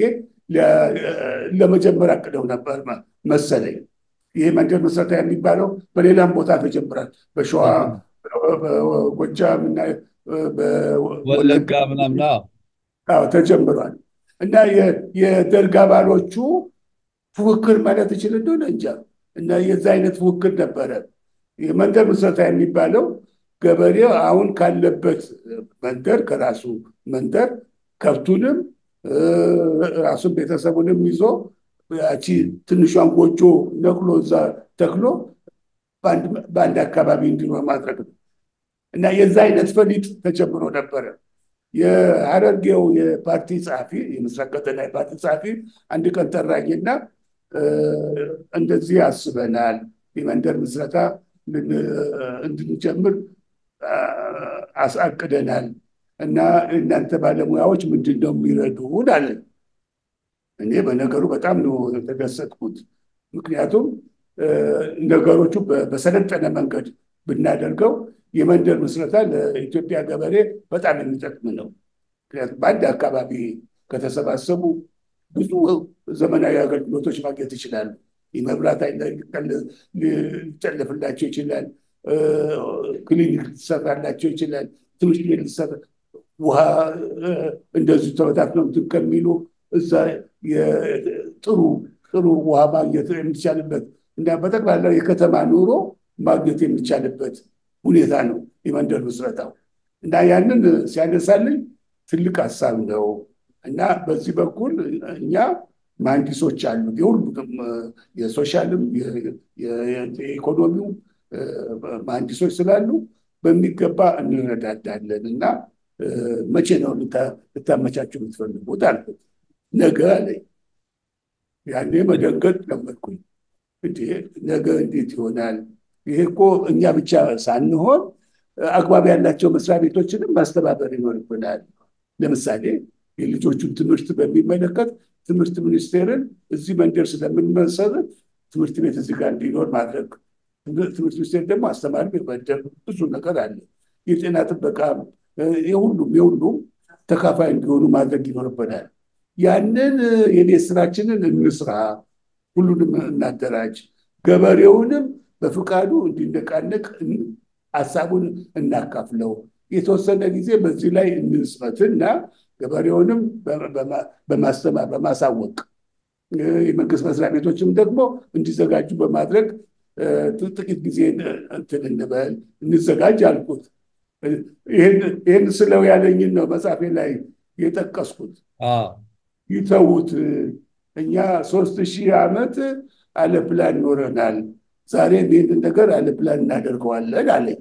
ለመጀመር አቅደው ነበር መሰለኝ። ይህ መንደር ምስረታ የሚባለው በሌላም ቦታ ተጀምሯል። በሸዋ በጎጃም እና ወለጋ ምናምን ተጀምሯል። እና የደርግ አባሎቹ ፉክክር ማለት ይችል እንደሆነ እንጃ። እና የዛ አይነት ፉክክር ነበረ። የመንደር ምስረታ የሚባለው ገበሬው አሁን ካለበት መንደር ከራሱ መንደር ከብቱንም ራሱን ቤተሰቡንም ይዞ ያቺ ትንሿን ጎጆ ነቅሎ እዛ ተክሎ በአንድ አካባቢ እንዲኖር ማድረግ ነው እና የዛ አይነት ፈሊጥ ተጀምሮ ነበረ። የሐረርጌው የፓርቲ ጸሐፊ የምስራቅ ቀጠና የፓርቲ ጸሐፊ አንድ ቀን ጠራኝና እንደዚህ አስበናል የመንደር ምስረታ እንድንጀምር አሳቅደናል እና እናንተ ባለሙያዎች ምንድን ነው የሚረዱን አለን። እኔ በነገሩ በጣም ነው የተደሰትኩት። ምክንያቱም ነገሮቹ በሰለጠነ መንገድ ብናደርገው የመንደር ምስረታ ለኢትዮጵያ ገበሬ በጣም የሚጠቅም ነው። ምክንያቱም በአንድ አካባቢ ከተሰባሰቡ ብዙ ዘመናዊ አገልግሎቶች ማግኘት ይችላሉ። የመብራት ሊጨለፍላቸው ይችላል። ክሊኒክ ሊሰራላቸው ይችላል። ትምህርት ቤት ሊሰራ ውሃ እንደዚሁ ተበታትነው እንትን ከሚሉ እዛ ጥሩ ጥሩ ውሃ ማግኘት የሚቻልበት እና በጠቅላላ የከተማ ኑሮ ማግኘት የሚቻልበት ሁኔታ ነው የመንደር ምስረታው እና ያንን ሲያነሳልኝ ትልቅ ሀሳብ ነው እና በዚህ በኩል እኛ መሀንዲሶች አሉ የሁሉም የሶሻልም የኢኮኖሚው መሀንዲሶች ስላሉ በሚገባ እንረዳዳለን እና መቼ ነው ልታመቻችሁ የምትፈልጉት አልኩት። ነገ አለኝ። ያኔ መደንገጥ ጀመርኩኝ። እንዴ ነገ እንዴት ይሆናል? ይሄ እኮ እኛ ብቻ ሳንሆን አግባብ ያላቸው መስሪያ ቤቶችንም ማስተባበር ይኖርብናል። ለምሳሌ የልጆቹን ትምህርት በሚመለከት ትምህርት ሚኒስቴርን እዚህ መንደር ስለምንመሰረት ትምህርት ቤት እዚህ ጋር እንዲኖር ማድረግ፣ ትምህርት ሚኒስቴር ደግሞ አስተማሪ መመደብ፣ ብዙ ነገር አለ። የጤና ጥበቃ የሁሉም የሁሉም ተካፋይ እንዲሆኑ ማድረግ ይኖርብናል። ያንን የቤት ስራችንን እንስራ፣ ሁሉንም እናደራጅ፣ ገበሬውንም በፍቃዱ እንዲነቃነቅ ሀሳቡን እናካፍለው፣ የተወሰነ ጊዜ በዚህ ላይ እንስበትና ገበሬውንም በማስተማር በማሳወቅ የመንግስት መስሪያ ቤቶችም ደግሞ እንዲዘጋጁ በማድረግ ጥቂት ጊዜ እንትን እንበል እንዘጋጅ አልኩት። ይህን ስለው ያለኝን ነው መጽሐፌ ላይ የጠቀስኩት። ይተዉት፣ እኛ ሶስት ሺህ ዓመት አለ ፕላን ኖረናል። ዛሬ ይህንን ነገር አለ ፕላን እናደርገዋለን አለኝ።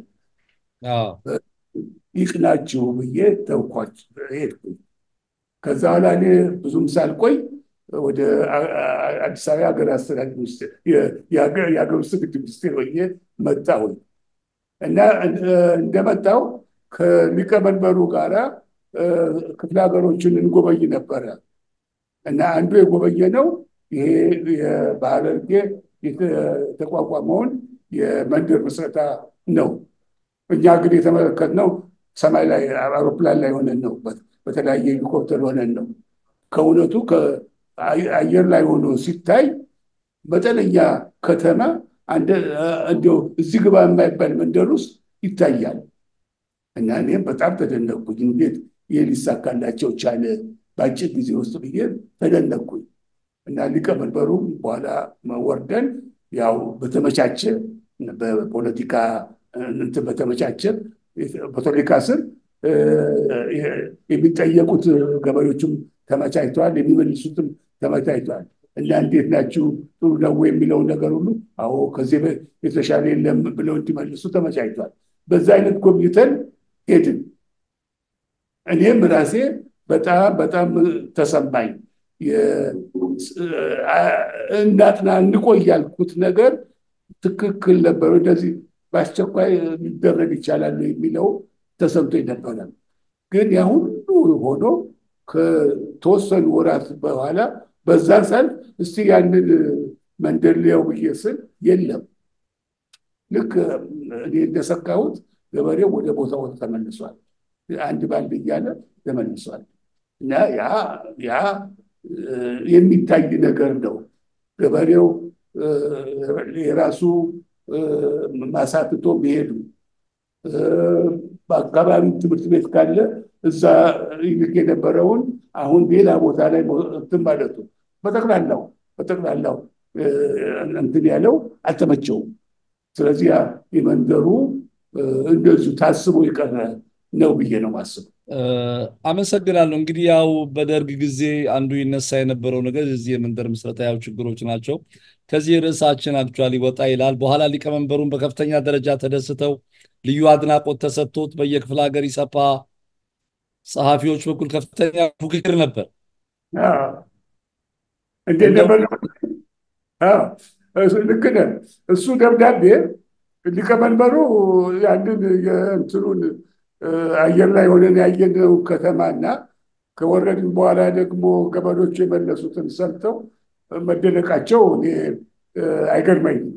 ይቅናችሁ ብዬ ተውኳቸው ሄድኩኝ። ከዛ በኋላ እኔ ብዙም ሳልቆይ ወደ አዲስ አበባ ሀገር አስተዳደር ሚኒስቴር የሀገር ውስጥ ግድብ ሚኒስቴር ሆኜ መጣሁኝ እና እንደመጣው ከሊቀመንበሩ ጋራ ክፍለ ሀገሮችን እንጎበኝ ነበረ እና አንዱ የጎበኘ ነው ይሄ በሐረርጌ የተቋቋመውን የመንደር ምስረታ ነው። እኛ ግን የተመለከትነው ሰማይ ላይ አውሮፕላን ላይ ሆነን ነው፣ በተለያየ ሄሊኮፕተር ሆነን ነው። ከእውነቱ አየር ላይ ሆኖ ሲታይ መጠነኛ ከተማ እንዲያው እዚህ ግባ የማይባል መንደር ውስጥ ይታያል። እና እኔም በጣም ተደነቅኩኝ። እንዴት ይህ ሊሳካላቸው ቻለ በአጭር ጊዜ ውስጥ ብዬ ተደነቅኩኝ። እና ሊቀመንበሩም በኋላ ወርደን ያው በተመቻቸ በፖለቲካ እንትን በተመቻቸ በፖለቲካ ስር የሚጠየቁት ገበሬዎችም ተመቻችተዋል፣ የሚመልሱትም ተመቻችተዋል። እና እንዴት ናችሁ ጥሩ ነው የሚለውን ነገር ሁሉ አዎ ከዚህ የተሻለ የለም ብለው እንዲመልሱ ተመቻችተዋል። በዛ አይነት ጎብኝተን ሄድን። እኔም ራሴ በጣም በጣም ተሰማኝ። እናጥና እንቆይ ያልኩት ነገር ትክክል ነበር። እንደዚህ በአስቸኳይ ሊደረግ ይቻላል የሚለው ተሰምቶኝ ነበረ። ግን ያ ሁሉ ሆኖ ከተወሰኑ ወራት በኋላ በዛ ሰልፍ እስቲ ያንን መንደር ሊያው ብዬ ስል የለም። ልክ እኔ እንደሰካሁት ገበሬው ወደ ቦታው ተመልሷል። አንድ ባንድ እያለ ተመልሷል። እና ያ ያ የሚታይ ነገር ነው። ገበሬው የራሱ ማሳትቶ መሄዱ በአካባቢ ትምህርት ቤት ካለ እዛ ይልክ የነበረውን አሁን ሌላ ቦታ ላይ እንትን ማለቱ በጠቅላላው በጠቅላላው እንትን ያለው አልተመቸውም። ስለዚህ የመንደሩ እንደዚሁ ታስቦ የቀረ ነው ብዬ ነው ማስበው። አመሰግናለሁ። እንግዲህ ያው በደርግ ጊዜ አንዱ ይነሳ የነበረው ነገር እዚህ የመንደር ምስረታ ያው ችግሮች ናቸው። ከዚህ ርዕሳችን አክቹዋሊ ወጣ ይላል። በኋላ ሊቀመንበሩን በከፍተኛ ደረጃ ተደስተው ልዩ አድናቆት ተሰጥቶት በየክፍለ ሀገር ኢሰፓ ጸሐፊዎች በኩል ከፍተኛ ፉክክር ነበር። እንዴት ነበር? ልክ ነህ። እሱ ደብዳቤ ሊቀመንበሩ ያንን የእንትኑን አየር ላይ ሆነን ያየነው ከተማና ከወረድን በኋላ ደግሞ ገበሬዎቹ የመለሱትን ሰምተው መደነቃቸው እኔ አይገርመኝም።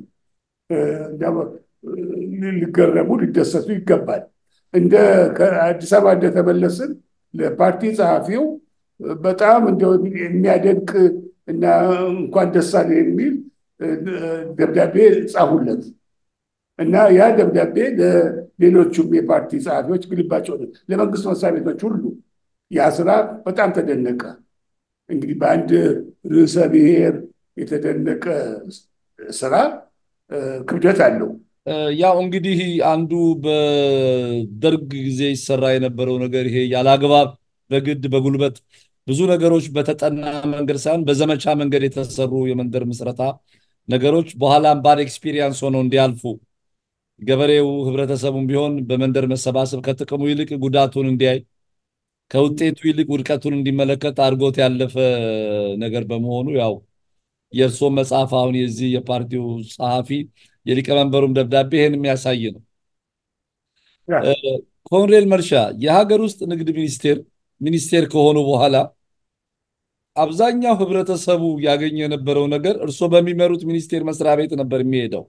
ሊገረሙ ሊደሰቱ ይገባል። እንደ ከአዲስ አበባ እንደተመለስን ለፓርቲ ጸሐፊው በጣም እንደው የሚያደንቅ እና እንኳን ደስ አለ የሚል ደብዳቤ ጻፉለት እና ያ ደብዳቤ ለሌሎቹም የፓርቲ ጸሐፊዎች ግልባጭ ሆነ፣ ለመንግስት መስሪያ ቤቶች ሁሉ ያ ስራ በጣም ተደነቀ። እንግዲህ በአንድ ርዕሰ ብሔር የተደነቀ ስራ ክብደት አለው። ያው እንግዲህ አንዱ በደርግ ጊዜ ይሰራ የነበረው ነገር ይሄ ያለአግባብ በግድ በጉልበት ብዙ ነገሮች በተጠና መንገድ ሳይሆን በዘመቻ መንገድ የተሰሩ የመንደር ምስረታ ነገሮች በኋላም ባድ ኤክስፒሪየንስ ሆነው እንዲያልፉ ገበሬው ህብረተሰቡም ቢሆን በመንደር መሰባሰብ ከጥቅሙ ይልቅ ጉዳቱን እንዲያይ ከውጤቱ ይልቅ ውድቀቱን እንዲመለከት አድርጎት ያለፈ ነገር በመሆኑ ያው የእርስዎ መጽሐፍ አሁን የዚህ የፓርቲው ጸሐፊ የሊቀመንበሩም ደብዳቤ ይህን የሚያሳይ ነው። ኮሎኔል መርሻ የሀገር ውስጥ ንግድ ሚኒስቴር ሚኒስቴር ከሆኑ በኋላ አብዛኛው ህብረተሰቡ ያገኘ የነበረው ነገር እርስዎ በሚመሩት ሚኒስቴር መስሪያ ቤት ነበር የሚሄደው።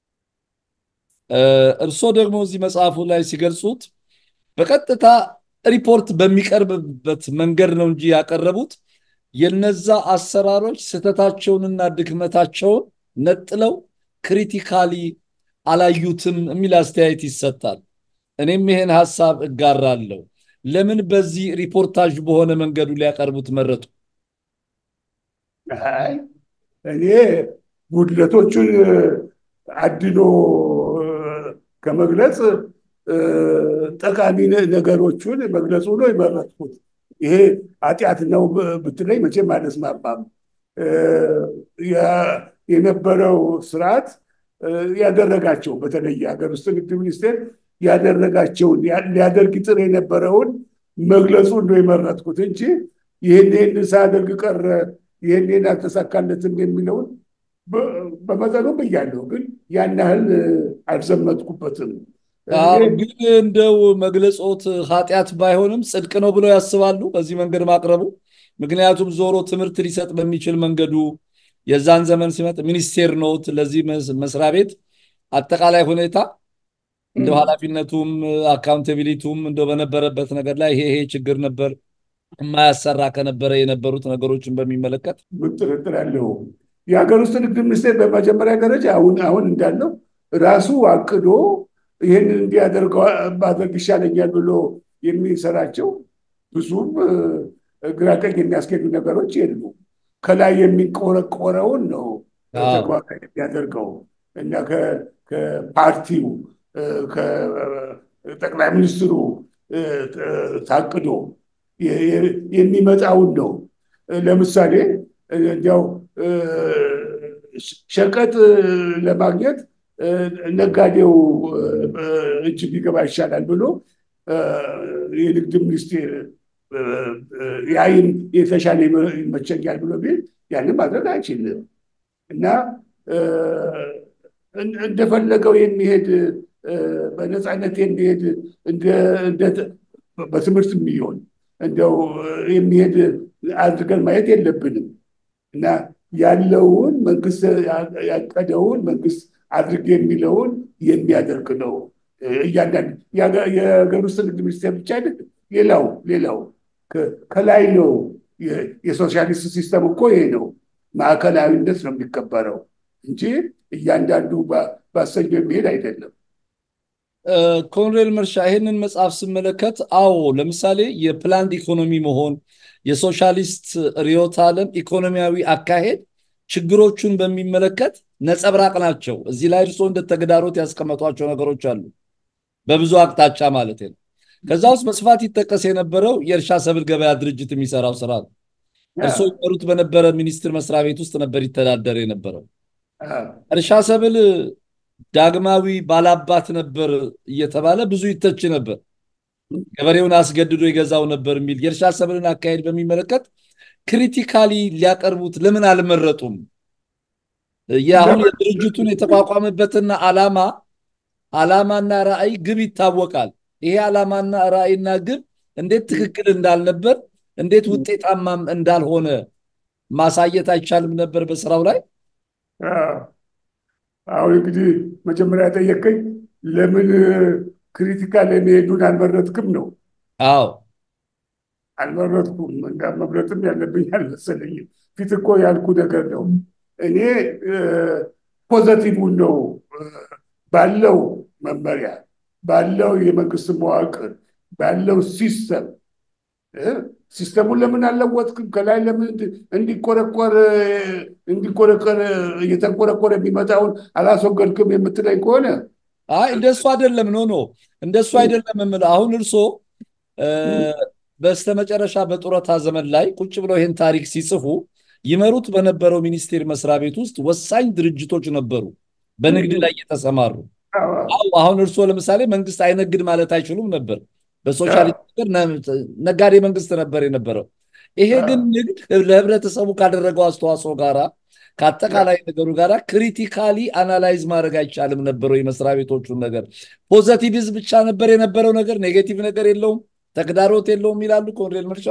እርስዎ ደግሞ እዚህ መጽሐፉ ላይ ሲገልጹት በቀጥታ ሪፖርት በሚቀርብበት መንገድ ነው እንጂ ያቀረቡት የነዛ አሰራሮች ስህተታቸውንና ድክመታቸውን ነጥለው ክሪቲካሊ አላዩትም የሚል አስተያየት ይሰጣል። እኔም ይሄን ሀሳብ እጋራለሁ። ለምን በዚህ ሪፖርታጅ በሆነ መንገዱ ሊያቀርቡት መረጡ? አይ እኔ ጉድለቶቹን አድኖ ከመግለጽ ጠቃሚ ነገሮቹን መግለጹ ነው የመረጥኩት። ይሄ ኃጢአት ነው ብትለኝ መቼም አልስማማም። የነበረው ስርዓት ያደረጋቸው በተለይ የሀገር ውስጥ ንግድ ሚኒስቴር ያደረጋቸውን ሊያደርግ ጥር የነበረውን መግለጹን ነው የመረጥኩት እንጂ ይህን ይህን ሳያደርግ ቀረ ይህን አልተሳካለትም የሚለውን በመጠኑ ብያለሁ፣ ግን ያን ያህል አልዘመትኩበትም። ግን እንደው መግለጾት ኃጢአት ባይሆንም ጽድቅ ነው ብለው ያስባሉ በዚህ መንገድ ማቅረቡ? ምክንያቱም ዞሮ ትምህርት ሊሰጥ በሚችል መንገዱ የዛን ዘመን ሲመጥ ሚኒስቴር ኖት ለዚህ መስሪያ ቤት አጠቃላይ ሁኔታ እንደው ኃላፊነቱም አካውንታቢሊቲውም እንደው በነበረበት ነገር ላይ ይሄ ይሄ ችግር ነበር የማያሰራ ከነበረ የነበሩት ነገሮችን በሚመለከት ምን ጥርጥር ያለው የሀገር ውስጥ ንግድ ሚኒስቴር በመጀመሪያ ደረጃ አሁን አሁን እንዳለው ራሱ አቅዶ ይህንን እንዲያደርገው ማድረግ ይሻለኛል ብሎ የሚሰራቸው ብዙም ግራቀኝ የሚያስኬዱ ነገሮች የሉ። ከላይ የሚቆረቆረውን ነው ተግባራዊ የሚያደርገው እና ከፓርቲው ከጠቅላይ ሚኒስትሩ ታቅዶ የሚመጣውን ነው። ለምሳሌ እንዲያው ሸቀጥ ለማግኘት ነጋዴው እጅ ቢገባ ይሻላል ብሎ የንግድ ሚኒስቴር የአይን የተሻለ ይመቸኛል ብሎ ቢል ያንን ማድረግ አይችልም እና እንደፈለገው የሚሄድ በነፃነት የሚሄድ በትምህርት የሚሆን እንደው የሚሄድ አድርገን ማየት የለብንም እና ያለውን መንግስት ያቀደውን መንግስት አድርግ የሚለውን የሚያደርግ ነው። እያንዳንድ የሀገር ውስጥ ንግድ ሚኒስቴር ብቻ አይደለም፣ ሌላው ሌላው ከላይ ነው። የሶሻሊስት ሲስተም እኮ ይሄ ነው። ማዕከላዊነት ነው የሚከበረው እንጂ እያንዳንዱ ባሰኘው የሚሄድ አይደለም። ኮሎኔል መርሻ ይህንን መጽሐፍ ስመለከት፣ አዎ ለምሳሌ የፕላንድ ኢኮኖሚ መሆን የሶሻሊስት ርዕዮተ ዓለም ኢኮኖሚያዊ አካሄድ ችግሮቹን በሚመለከት ነጸብራቅ ናቸው። እዚህ ላይ እርስዎ እንደ ተግዳሮት ያስቀመጧቸው ነገሮች አሉ፣ በብዙ አቅጣጫ ማለት ነው። ከዛ ውስጥ በስፋት ይጠቀስ የነበረው የእርሻ ሰብል ገበያ ድርጅት የሚሰራው ስራ ነው። እርስዎ ይመሩት በነበረ ሚኒስቴር መስሪያ ቤት ውስጥ ነበር ይተዳደር የነበረው። እርሻ ሰብል ዳግማዊ ባላባት ነበር እየተባለ ብዙ ይተች ነበር። ገበሬውን አስገድዶ ይገዛው ነበር የሚል የእርሻ ሰብልን አካሄድ በሚመለከት ክሪቲካሊ ሊያቀርቡት ለምን አልመረጡም? የአሁን የድርጅቱን የተቋቋመበትና ዓላማ ዓላማና ራዕይ ግብ ይታወቃል። ይሄ ዓላማና ራዕይና ግብ እንዴት ትክክል እንዳልነበር እንዴት ውጤታማም እንዳልሆነ ማሳየት አይቻልም ነበር በስራው ላይ? አሁን እንግዲህ መጀመሪያ ጠየቀኝ ለምን ክሪቲካል የሚሄዱን አልመረጥክም ነው። አዎ አልመረጥኩም። እንዳ መምረጥም ያለብኝ አልመሰለኝም። ፊት እኮ ያልኩ ነገር ነው። እኔ ፖዘቲቭን ነው ባለው መመሪያ ባለው የመንግስት መዋቅር ባለው ሲስተም ሲስተሙን ለምን አልለወጥክም? ከላይ ለምን እንዲቆረቆር እንዲቆረቆር እየተንቆረቆረ የሚመጣውን አላስወገድክም የምትለኝ ከሆነ አይ እንደሱ አይደለም። ኖ ኖ እንደሱ አይደለም የምልህ አሁን እርስዎ በስተመጨረሻ በጡረታ ዘመን ላይ ቁጭ ብለው ይህን ታሪክ ሲጽፉ ይመሩት በነበረው ሚኒስቴር መስሪያ ቤት ውስጥ ወሳኝ ድርጅቶች ነበሩ በንግድ ላይ የተሰማሩ። አሁን እርስዎ ለምሳሌ መንግስት አይነግድ ማለት አይችሉም ነበር። በሶሻሊስት ነጋዴ መንግስት ነበር የነበረው። ይሄ ግን ንግድ ለህብረተሰቡ ካደረገው አስተዋጽኦ ጋራ ከአጠቃላይ ነገሩ ጋር ክሪቲካሊ አናላይዝ ማድረግ አይቻልም ነበረው? የመስሪያ ቤቶቹን ነገር ፖዘቲቪዝ ብቻ ነበር የነበረው ነገር፣ ኔጌቲቭ ነገር የለውም፣ ተግዳሮት የለውም ይላሉ ኮሎኔል መርሻ።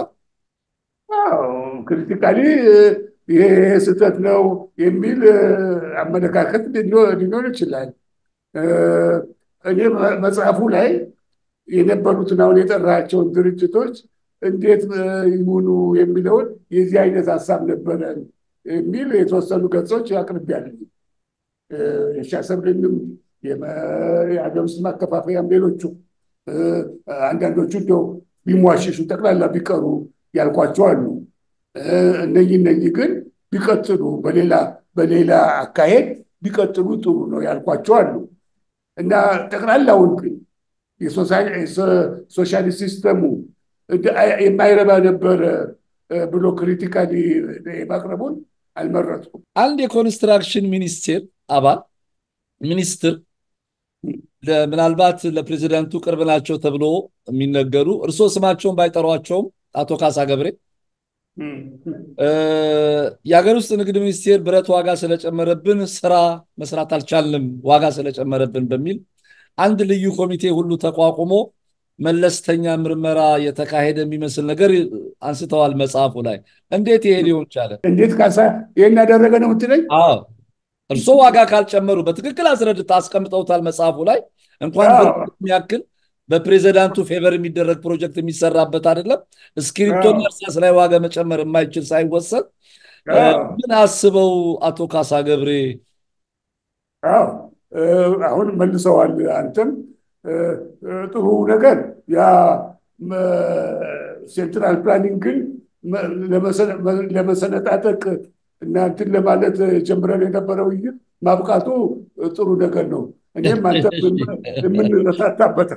ክሪቲካሊ ይሄ ስህተት ነው የሚል አመለካከት ሊኖር ይችላል። እኔ መጽሐፉ ላይ የነበሩትን አሁን የጠራቸውን ድርጅቶች እንዴት ይሁኑ የሚለውን የዚህ አይነት ሀሳብ ነበረን የሚል የተወሰኑ ገጾች አቅርቤያለሁ። የእርሻ ሰብልንም የሀገር ውስጥ ማከፋፈያም ሌሎቹ አንዳንዶቹ እንደው ቢሟሽሹ ጠቅላላ ቢቀሩ ያልኳቸው አሉ። እነኚህ እነኚህ ግን ቢቀጥሉ በሌላ በሌላ አካሄድ ቢቀጥሉ ጥሩ ነው ያልኳቸው አሉ እና ጠቅላላውን ግን የሶሻሊስት ሲስተሙ የማይረባ ነበረ ብሎ ክሪቲካሊ የማቅረቡን አልመረጥኩም። አንድ የኮንስትራክሽን ሚኒስቴር አባል ሚኒስትር ምናልባት ለፕሬዚዳንቱ ቅርብ ናቸው ተብሎ የሚነገሩ እርስዎ ስማቸውን ባይጠሯቸውም አቶ ካሳ ገብሬ የሀገር ውስጥ ንግድ ሚኒስቴር ብረት ዋጋ ስለጨመረብን ስራ መስራት አልቻልንም ዋጋ ስለጨመረብን በሚል አንድ ልዩ ኮሚቴ ሁሉ ተቋቁሞ መለስተኛ ምርመራ የተካሄደ የሚመስል ነገር አንስተዋል መጽሐፉ ላይ። እንዴት ይሄ ሊሆን ቻለ? እንዴት ካሳ ይህን ያደረገ ነው የምትለኝ? አዎ እርስዎ ዋጋ ካልጨመሩ በትክክል አስረድታ አስቀምጠውታል መጽሐፉ ላይ። እንኳን የሚያክል በፕሬዚዳንቱ ፌቨር የሚደረግ ፕሮጀክት የሚሰራበት አይደለም። እስክሪብቶና እርሳስ ላይ ዋጋ መጨመር የማይችል ሳይወሰን ምን አስበው አቶ ካሳ ገብሬ? አዎ አሁን መልሰዋል። አንተም ጥሩ ነገር ያ ሴንትራል ፕላኒንግን ለመሰነጣጠቅ እና እንትን ለማለት ጀምረን የነበረው ውይይት ማብቃቱ ጥሩ ነገር ነው። እኔም አንተ የምንረታታበት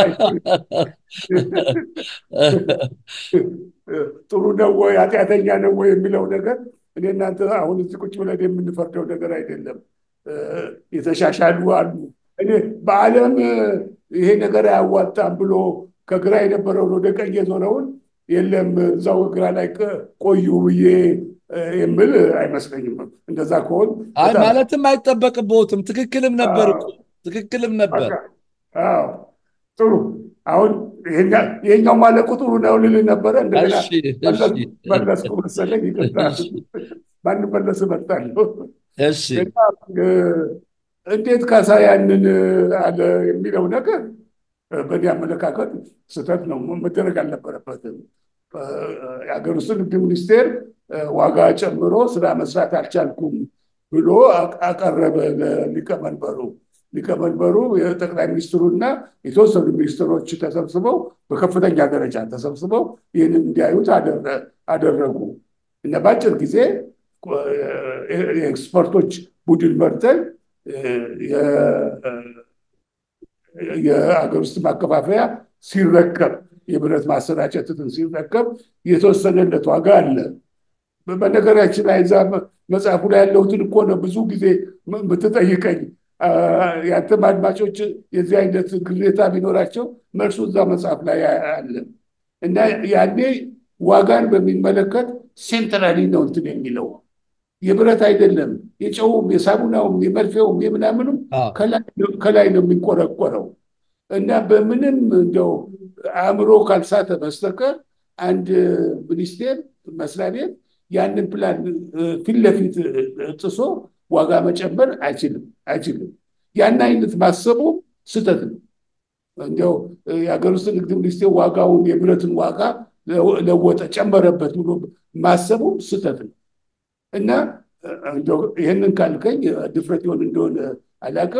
ጥሩ ነው ወይ ኃጢአተኛ ነው ወይ የሚለው ነገር እኔ እናንተ አሁን እዚህ ቁጭ ብለን የምንፈርደው ነገር አይደለም። የተሻሻሉ አሉ። እኔ በዓለም ይሄ ነገር አያዋጣም ብሎ ከግራ የነበረውን ወደ ቀኝ የዞረውን የለም እዛው ግራ ላይ ቆዩ ብዬ የምል አይመስለኝም። እንደዛ ከሆን አይ ማለትም አይጠበቅብዎትም። ትክክልም ነበር እኮ ትክክልም ነበር። ጥሩ አሁን ይሄኛው ማለቁ ጥሩ ነው ልልህ ነበረ። እንደገና መለስኩ መሰለኝ። ይቅርታ ባንመለስ እመርጣለሁ። እሺ እንዴት ካሳ ያንን አለ የሚለው ነገር በእኔ አመለካከት ስህተት ነው፣ መደረግ አልነበረበትም። የሀገር ውስጥ ንግድ ሚኒስቴር ዋጋ ጨምሮ ስራ መስራት አልቻልኩም ብሎ አቀረበ ለሊቀመንበሩ። ሊቀመንበሩ የጠቅላይ ሚኒስትሩና የተወሰኑ ሚኒስትሮች ተሰብስበው በከፍተኛ ደረጃ ተሰብስበው ይህንን እንዲያዩት አደረጉ እና በአጭር ጊዜ የኤክስፐርቶች ቡድን መርተን የአገር ውስጥ ማከፋፈያ ሲረከብ የብረት ማሰራጨትን ሲረከብ የተወሰነለት ዋጋ አለ። በነገራችን ላይ እዛ መጽሐፉ ላይ ያለሁትን እኮ ነው ብዙ ጊዜ የምትጠይቀኝ። ያንተም አድማጮች የዚህ አይነት ግሬታ ቢኖራቸው መልሱ እዛ መጽሐፍ ላይ አለ እና ያኔ ዋጋን በሚመለከት ሴንትራሊ ነው እንትን የሚለው የብረት አይደለም። የጨውም፣ የሳሙናውም፣ የመርፌውም የምናምኑም ከላይ ነው የሚቆረቆረው እና በምንም እንደው አእምሮ ካልሳተ በስተቀር አንድ ሚኒስቴር መስሪያ ቤት ያንን ፕላን ፊት ለፊት ጥሶ ዋጋ መጨመር አይችልም አይችልም። ያን አይነት ማሰቡ ስህተት ነው። እንዲያው የሀገር ውስጥ ንግድ ሚኒስቴር ዋጋውን የብረትን ዋጋ ለወጠ ጨመረበት ብሎ ማሰቡ ስህተት ነው እና ይህንን ካልከኝ ድፍረት ይሆን እንደሆነ አላውቅም።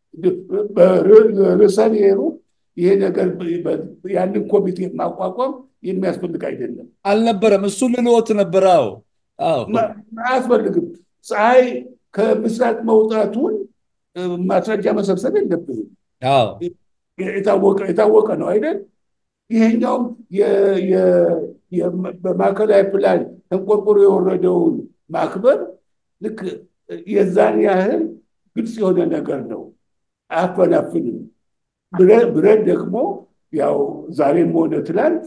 ርዕሰ ብሔሩ ይሄ ነገር ያንን ኮሚቴ ማቋቋም የሚያስፈልግ አይደለም አልነበረም። እሱ ልልዎት ነበረ። አያስፈልግም። ፀሐይ ከምስራቅ መውጣቱን ማስረጃ መሰብሰብ የለብንም። የታወቀ ነው አይደል? ይሄኛውም በማዕከላዊ ፕላን ተንቆርቆሮ የወረደውን ማክበር ልክ የዛን ያህል ግልጽ የሆነ ነገር ነው። አያፈናፍንም። ብረት ደግሞ ያው ዛሬም ሆነ ትላንት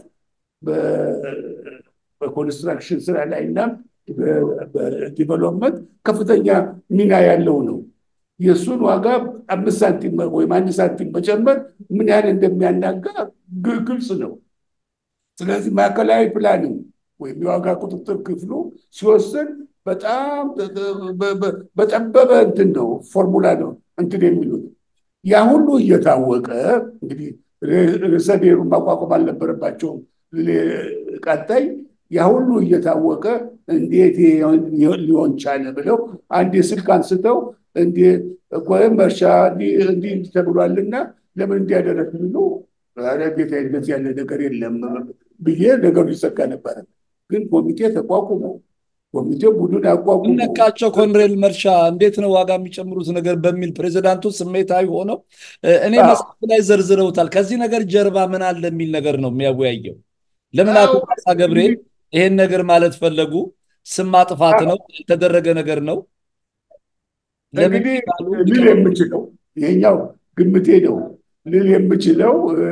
በኮንስትራክሽን ስራ ላይ እና በዲቨሎፕመንት ከፍተኛ ሚና ያለው ነው። የእሱን ዋጋ አምስት ሳንቲም ወይም አንድ ሳንቲም መጨመር ምን ያህል እንደሚያናጋ ግልጽ ነው። ስለዚህ ማዕከላዊ ፕላንም ወይም የዋጋ ቁጥጥር ክፍሉ ሲወስን በጣም በጠበበ እንትን ነው ፎርሙላ ነው እንትን የሚሉት ያ ሁሉ እየታወቀ እንግዲህ ርዕሰ ብሔሩን ማቋቋም አልነበረባቸውም። ቀጣይ ያ ሁሉ እየታወቀ እንዴት ሊሆን ቻለ ብለው አንድ ስልክ አንስተው ወይም እርሻ እንዲህ ተብሏልና ለምን እንዲያደረግ ብሎ ጌታ እንደዚህ ያለ ነገር የለም ብዬ ነገሩ ይዘጋ ነበረ። ግን ኮሚቴ ተቋቁሞ ኮሚቴው ቡድን አቋቁሞ ነካቸው ኮሎኔል መርሻ እንዴት ነው ዋጋ የሚጨምሩት ነገር በሚል ፕሬዚዳንቱ ስሜታዊ ሆነው እኔ መጽሐፍ ላይ ዘርዝረውታል። ከዚህ ነገር ጀርባ ምን አለ የሚል ነገር ነው የሚያወያየው። ለምን አቶ ካሳ ገብሬ ይሄን ነገር ማለት ፈለጉ? ስም ማጥፋት ነው የተደረገ ነገር ነው። እንግዲህ ልል የምችለው ይሄኛው ግምቴ ነው። ልል የምችለው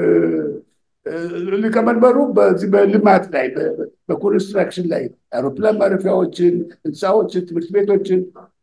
ሊቀመንበሩ በዚህ በልማት ላይ በኮንስትራክሽን ላይ አውሮፕላን ማረፊያዎችን፣ ህንፃዎችን፣ ትምህርት ቤቶችን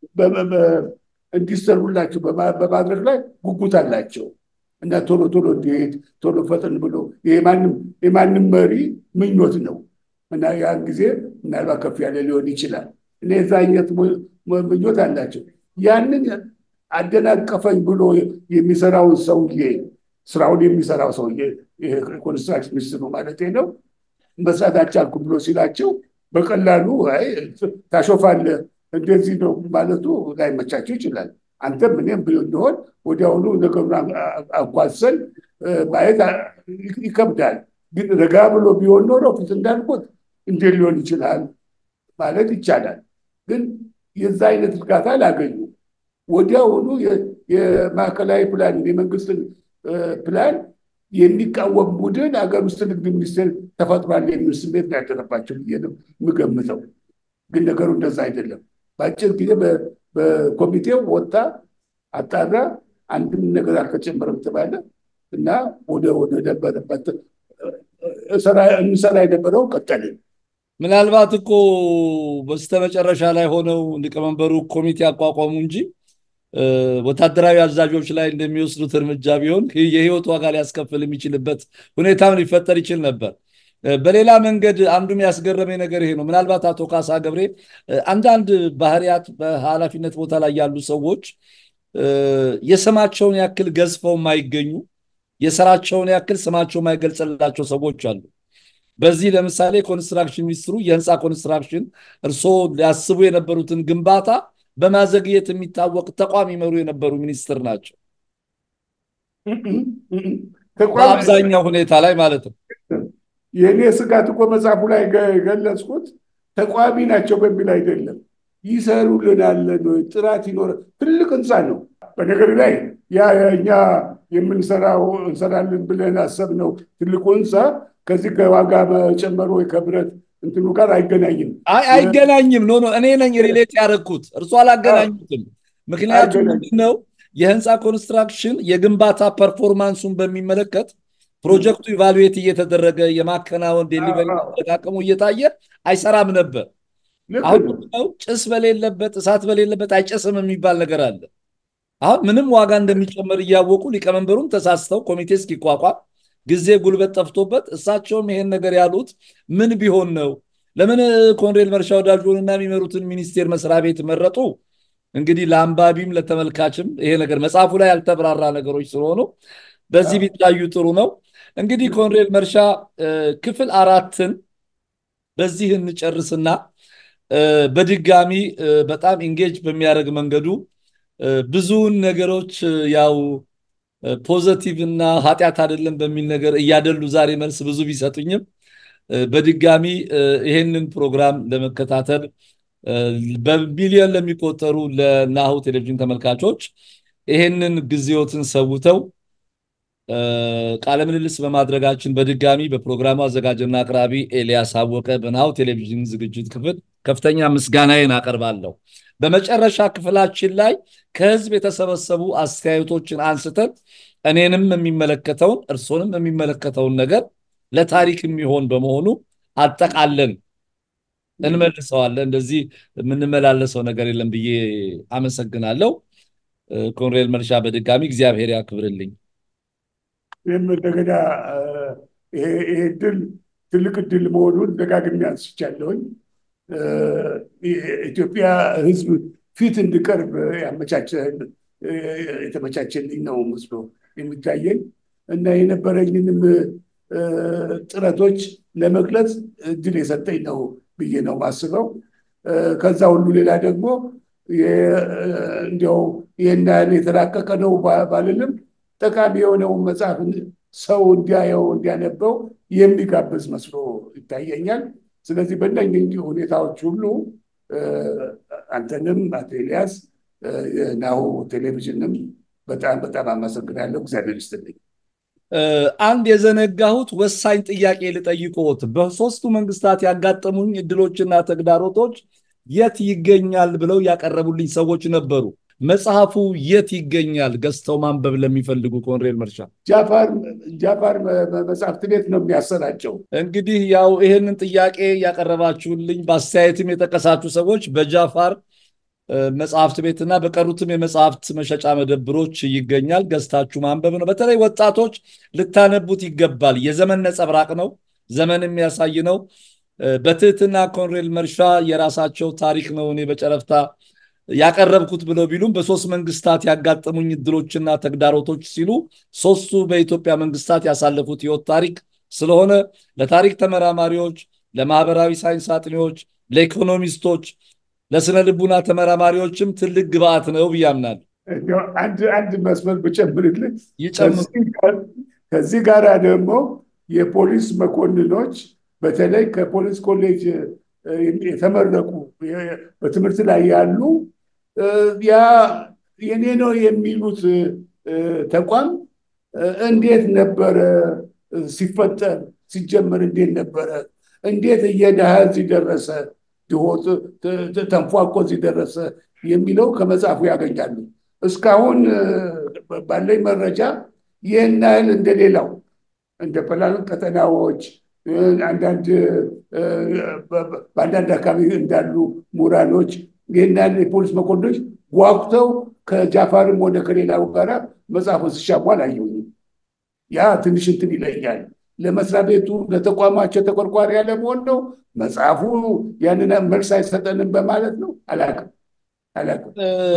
እንዲሰሩላቸው በማድረግ ላይ ጉጉት አላቸው እና ቶሎ ቶሎ እንዲሄድ ቶሎ ፈጠን ብሎ የማንም መሪ ምኞት ነው እና ያን ጊዜ ምናልባት ከፍ ያለ ሊሆን ይችላል። እኔ የዛ አይነት ምኞት አላቸው። ያንን አደናቀፈኝ ብሎ የሚሰራውን ሰውዬ ስራውን የሚሰራው ሰውዬ ኮንስትራክሽን ሚኒስትሩ ማለት ነው መስራት አልቻልኩም ብሎ ሲላቸው በቀላሉ ታሾፋለህ እንደዚህ ነው ማለቱ ላይመቻቸው ይችላል። አንተም እኔም እንደሆን ወዲያውኑ ነገሩን አኳሰን ማየት ይከብዳል። ግን ረጋ ብሎ ቢሆን ኖሮ ፊት እንዳልኩት እንዴት ሊሆን ይችላል ማለት ይቻላል። ግን የዛ አይነት እርጋታ አላገኙ። ወዲያውኑ የማዕከላዊ ፕላን የመንግስትን ፕላን የሚቃወም ቡድን ሀገር ውስጥ ንግድ ሚኒስቴር ተፈጥሯል የሚል ስሜት ነው ያደረባቸው ብዬ ነው የምገምተው። ግን ነገሩ እንደዛ አይደለም። በአጭር ጊዜ በኮሚቴው ወጣ፣ አጣራ፣ አንድም ነገር አልተጨመረም ተባለ እና ወደ ወደ ነበረበት እንሰራ የነበረው ቀጠልን። ምናልባት እኮ በስተመጨረሻ ላይ ሆነው ሊቀመንበሩ ኮሚቴ አቋቋሙ እንጂ ወታደራዊ አዛዦች ላይ እንደሚወስዱት እርምጃ ቢሆን የህይወት ዋጋ ሊያስከፍል የሚችልበት ሁኔታም ሊፈጠር ይችል ነበር። በሌላ መንገድ አንዱም ያስገረመኝ ነገር ይሄ ነው። ምናልባት አቶ ካሳ ገብሬ አንዳንድ ባህሪያት በኃላፊነት ቦታ ላይ ያሉ ሰዎች የስማቸውን ያክል ገዝፈው የማይገኙ የስራቸውን ያክል ስማቸው የማይገልጽላቸው ሰዎች አሉ። በዚህ ለምሳሌ ኮንስትራክሽን ሚኒስትሩ የህንፃ ኮንስትራክሽን እርስዎ ሊያስቡ የነበሩትን ግንባታ በማዘግየት የሚታወቅ ተቋም ይመሩ የነበሩ ሚኒስትር ናቸው። በአብዛኛው ሁኔታ ላይ ማለት ነው። የእኔ ስጋት እኮ መጽሐፉ ላይ ገለጽኩት ተቋሚ ናቸው በሚል አይደለም። ይሰሩልናል ወይ ጥራት ይኖረ ትልቅ ህንፃ ነው። በነገር ላይ ያ እኛ የምንሰራው እንሰራለን ብለን አሰብነው ትልቁ ህንፃ ከዚህ ከዋጋ መጨመር ወይ ከብረት እንትኑ ጋር አይገናኝም። አይ አይገናኝም። ኖ ኖ እኔ ነኝ ሪሌት ያደረግኩት እርሱ አላገናኙትም። ምክንያቱም ምንድነው የህንፃ ኮንስትራክሽን የግንባታ ፐርፎርማንሱን በሚመለከት ፕሮጀክቱ ኢቫሉዌት እየተደረገ የማከናወን ዴሊቨሪ አጠቃቀሙ እየታየ አይሰራም ነበር። አሁን ነው ጭስ በሌለበት እሳት በሌለበት አይጨስም የሚባል ነገር አለ። አሁን ምንም ዋጋ እንደሚጨመር እያወቁ ሊቀመንበሩም ተሳስተው ኮሚቴ እስኪቋቋም ጊዜ ጉልበት ጠፍቶበት እሳቸውም ይሄን ነገር ያሉት ምን ቢሆን ነው? ለምን ኮሎኔል መርሻ ወዳጆንና የሚመሩትን ሚኒስቴር መስሪያ ቤት መረጡ? እንግዲህ ለአንባቢም ለተመልካችም ይሄ ነገር መጽሐፉ ላይ ያልተብራራ ነገሮች ስለሆኑ በዚህ ቢታዩ ጥሩ ነው። እንግዲህ ኮሎኔል መርሻ ክፍል አራትን በዚህ እንጨርስና በድጋሚ በጣም ኢንጌጅ በሚያደርግ መንገዱ ብዙውን ነገሮች ያው ፖዘቲቭ እና ኃጢአት አይደለም በሚል ነገር እያደሉ ዛሬ መልስ ብዙ ቢሰጡኝም በድጋሚ ይሄንን ፕሮግራም ለመከታተል በሚሊዮን ለሚቆጠሩ ለናሁ ቴሌቪዥን ተመልካቾች ይሄንን ጊዜዎትን ሰውተው ቃለ ምልልስ በማድረጋችን በድጋሚ በፕሮግራሙ አዘጋጅና አቅራቢ ኤልያስ አወቀ በናሁ ቴሌቪዥን ዝግጅት ክፍል ከፍተኛ ምስጋናዬን አቀርባለሁ። በመጨረሻ ክፍላችን ላይ ከህዝብ የተሰበሰቡ አስተያየቶችን አንስተን እኔንም የሚመለከተውን እርሶንም የሚመለከተውን ነገር ለታሪክ የሚሆን በመሆኑ አጠቃለን እንመልሰዋለን። እንደዚህ የምንመላለሰው ነገር የለም ብዬ አመሰግናለሁ። ኮሎኔል መርሻ በድጋሚ እግዚአብሔር ያክብርልኝ። ይህም እንደገና ይሄ ድል ትልቅ ድል መሆኑን ደጋግሜ አንስቻለሁኝ። ኢትዮጵያ ህዝብ ፊት እንድቀርብ የተመቻቸልኝ ነው መስሎ የሚታየኝ እና የነበረኝንም ጥረቶች ለመግለጽ እድል የሰጠኝ ነው ብዬ ነው ማስበው። ከዛ ሁሉ ሌላ ደግሞ እንዲያው ይህን ያህል የተራቀቀ ነው ባልልም ጠቃሚ የሆነውን መጽሐፍ ሰው እንዲያየው እንዲያነበው የሚጋብዝ መስሎ ይታየኛል። ስለዚህ በእነኝህ ሁኔታዎች ሁሉ አንተንም አቶ ኤልያስ ናሁ ቴሌቪዥንም በጣም በጣም አመሰግናለሁ። እግዚአብሔር ይስጥልኝ። አንድ የዘነጋሁት ወሳኝ ጥያቄ ልጠይቅዎት። በሶስቱ መንግስታት ያጋጠሙኝ እድሎችና ተግዳሮቶች የት ይገኛል ብለው ያቀረቡልኝ ሰዎች ነበሩ። መጽሐፉ የት ይገኛል? ገዝተው ማንበብ ለሚፈልጉ ኮንሬል መርሻ ጃፋር መጽሐፍት ቤት ነው የሚያሰራጨው። እንግዲህ ያው ይህንን ጥያቄ ያቀረባችሁልኝ በአስተያየትም የጠቀሳችሁ ሰዎች በጃፋር መጽሐፍት ቤትና በቀሩትም የመጽሐፍት መሸጫ መደብሮች ይገኛል። ገዝታችሁ ማንበብ ነው። በተለይ ወጣቶች ልታነቡት ይገባል። የዘመን ነጸብራቅ ነው። ዘመን የሚያሳይ ነው። በትህትና ኮንሬል መርሻ የራሳቸው ታሪክ ነው እኔ በጨረፍታ ያቀረብኩት ብለው ቢሉም በሶስት መንግስታት ያጋጠሙኝ እድሎችና ተግዳሮቶች ሲሉ ሶስቱ በኢትዮጵያ መንግስታት ያሳለፉት ህይወት ታሪክ ስለሆነ ለታሪክ ተመራማሪዎች፣ ለማህበራዊ ሳይንስ አጥኚዎች፣ ለኢኮኖሚስቶች፣ ለስነ ልቡና ተመራማሪዎችም ትልቅ ግብአት ነው ብዬ አምናለሁ። አንድ አንድ መስመር ብጨምርልህ ይጨምሩ። ከዚህ ጋር ደግሞ የፖሊስ መኮንኖች በተለይ ከፖሊስ ኮሌጅ የተመረቁ በትምህርት ላይ ያሉ ያ የኔ ነው የሚሉት ተቋም እንዴት ነበረ ሲፈጠር ሲጀመር እንዴት ነበረ እንዴት እየደሃ እዚህ ደረሰ ድሆት ተንፏቆ እዚህ ደረሰ የሚለው ከመጽሐፉ ያገኛሉ። እስካሁን ባለኝ መረጃ ይህን ያህል እንደሌላው እንደ ፕላን ቀጠናዎች አንዳንድ በአንዳንድ አካባቢ እንዳሉ ምሁራኖች ይህን ያህል የፖሊስ መኮንኖች ጓጉተው ከጃፋርም ሆነ ከሌላው ጋራ መጽሐፉን ሲሻሙ አላየሁኝም። ያ ትንሽ እንትን ይለኛል። ለመስሪያ ቤቱ ለተቋማቸው ተቆርቋሪ ያለመሆን ነው። መጽሐፉ ያንን መልስ አይሰጠንም በማለት ነው። አላቅም አላቅም።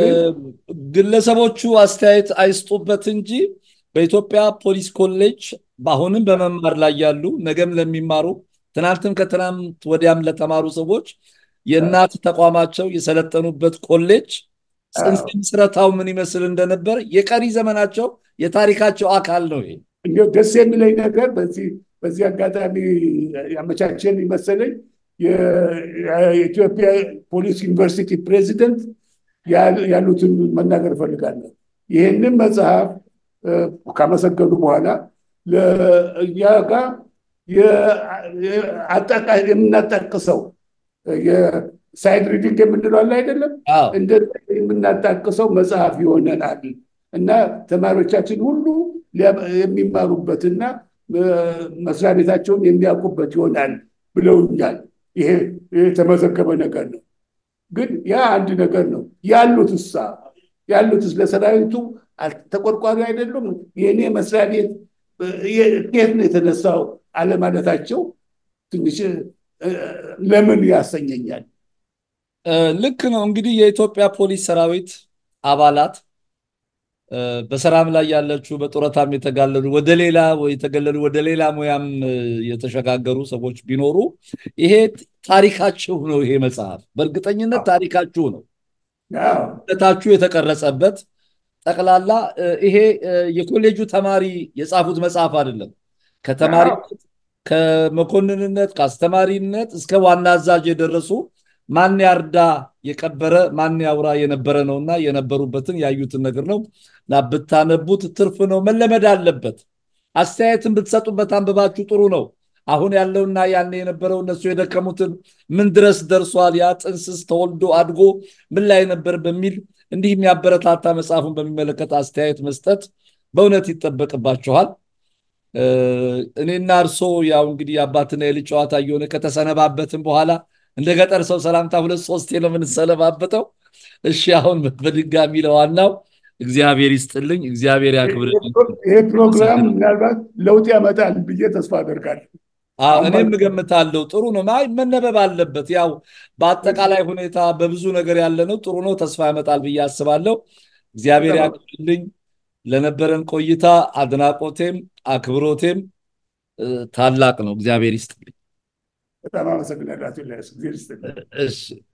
ግለሰቦቹ አስተያየት አይስጡበት እንጂ በኢትዮጵያ ፖሊስ ኮሌጅ በአሁንም በመማር ላይ ያሉ ነገም ለሚማሩ ትናንትም ከትናንት ወዲያም ለተማሩ ሰዎች የእናት ተቋማቸው የሰለጠኑበት ኮሌጅ ጽንሰ ምስረታው ምን ይመስል እንደነበር የቀሪ ዘመናቸው የታሪካቸው አካል ነው። ይሄ እንዲያው ደስ የሚለኝ ነገር በዚህ በዚህ አጋጣሚ ያመቻቸን ይመሰለኝ የኢትዮጵያ ፖሊስ ዩኒቨርሲቲ ፕሬዚደንት ያሉትን መናገር እፈልጋለሁ። ይህንን መጽሐፍ ካመሰገኑ በኋላ ለእኛ ጋር የምናጣቅሰው የሳይድ ሪዲንግ የምንለው አለ አይደለም፣ እንደ የምናጣቅሰው መጽሐፍ ይሆነናል እና ተማሪዎቻችን ሁሉ የሚማሩበትና መስሪያ ቤታቸውን የሚያውቁበት ይሆናል ብለውኛል። ይሄ የተመዘገበ ነገር ነው። ግን ያ አንድ ነገር ነው። ያሉት እሳ ያሉትስ ለሰራዊቱ ተቆርቋሪ አይደሉም? የእኔ መስሪያ ቤት ከየት ነው የተነሳው አለማለታቸው ትንሽ ለምን ያሰኘኛል። ልክ ነው። እንግዲህ የኢትዮጵያ ፖሊስ ሰራዊት አባላት በሰላም ላይ ያለችው በጡረታም የተጋለሉ ወደ ሌላ የተገለሉ ወደ ሌላ ሙያም የተሸጋገሩ ሰዎች ቢኖሩ ይሄ ታሪካችሁ ነው። ይሄ መጽሐፍ በእርግጠኝነት ታሪካችሁ ነው። ታችሁ የተቀረጸበት ጠቅላላ ይሄ የኮሌጁ ተማሪ የጻፉት መጽሐፍ አይደለም። ከተማሪነት ከመኮንንነት ከአስተማሪነት እስከ ዋና አዛዥ የደረሱ ማን ያርዳ የቀበረ ማን ያውራ የነበረ ነውና የነበሩበትን ያዩትን ነገር ነው እና ብታነቡት ትርፍ ነው። መለመድ አለበት። አስተያየትን ብትሰጡበት አንብባችሁ ጥሩ ነው። አሁን ያለውና ያኔ የነበረው እነሱ የደከሙትን ምን ድረስ ደርሷል፣ ያ ጥንስስ ተወልዶ አድጎ ምን ላይ ነበር በሚል እንዲህ የሚያበረታታ መጽሐፉን በሚመለከት አስተያየት መስጠት በእውነት ይጠበቅባችኋል። እኔና እርሶ ያው እንግዲህ የአባትና የልጅ ጨዋታ እየሆነ ከተሰነባበትን በኋላ እንደ ገጠር ሰው ሰላምታ ሁለት ሶስቴ ነው የምንሰነባበተው። እሺ አሁን በድጋሚ ለዋናው እግዚአብሔር ይስጥልኝ፣ እግዚአብሔር ያክብርልኝ። ይህ ፕሮግራም ምናልባት ለውጥ ያመጣል ብዬ ተስፋ አደርጋለሁ። እኔም እገምታለሁ። ጥሩ ነው፣ መነበብ አለበት። ያው በአጠቃላይ ሁኔታ በብዙ ነገር ያለ ነው። ጥሩ ነው፣ ተስፋ ያመጣል ብዬ አስባለሁ። እግዚአብሔር ያክብርልኝ። ለነበረን ቆይታ አድናቆቴም አክብሮቴም ታላቅ ነው። እግዚአብሔር ይስጥልኝ። በጣም አመሰግናለሁ አቶ ኤልያስ። እግዚአብሔር ይስጥልኝ። እሺ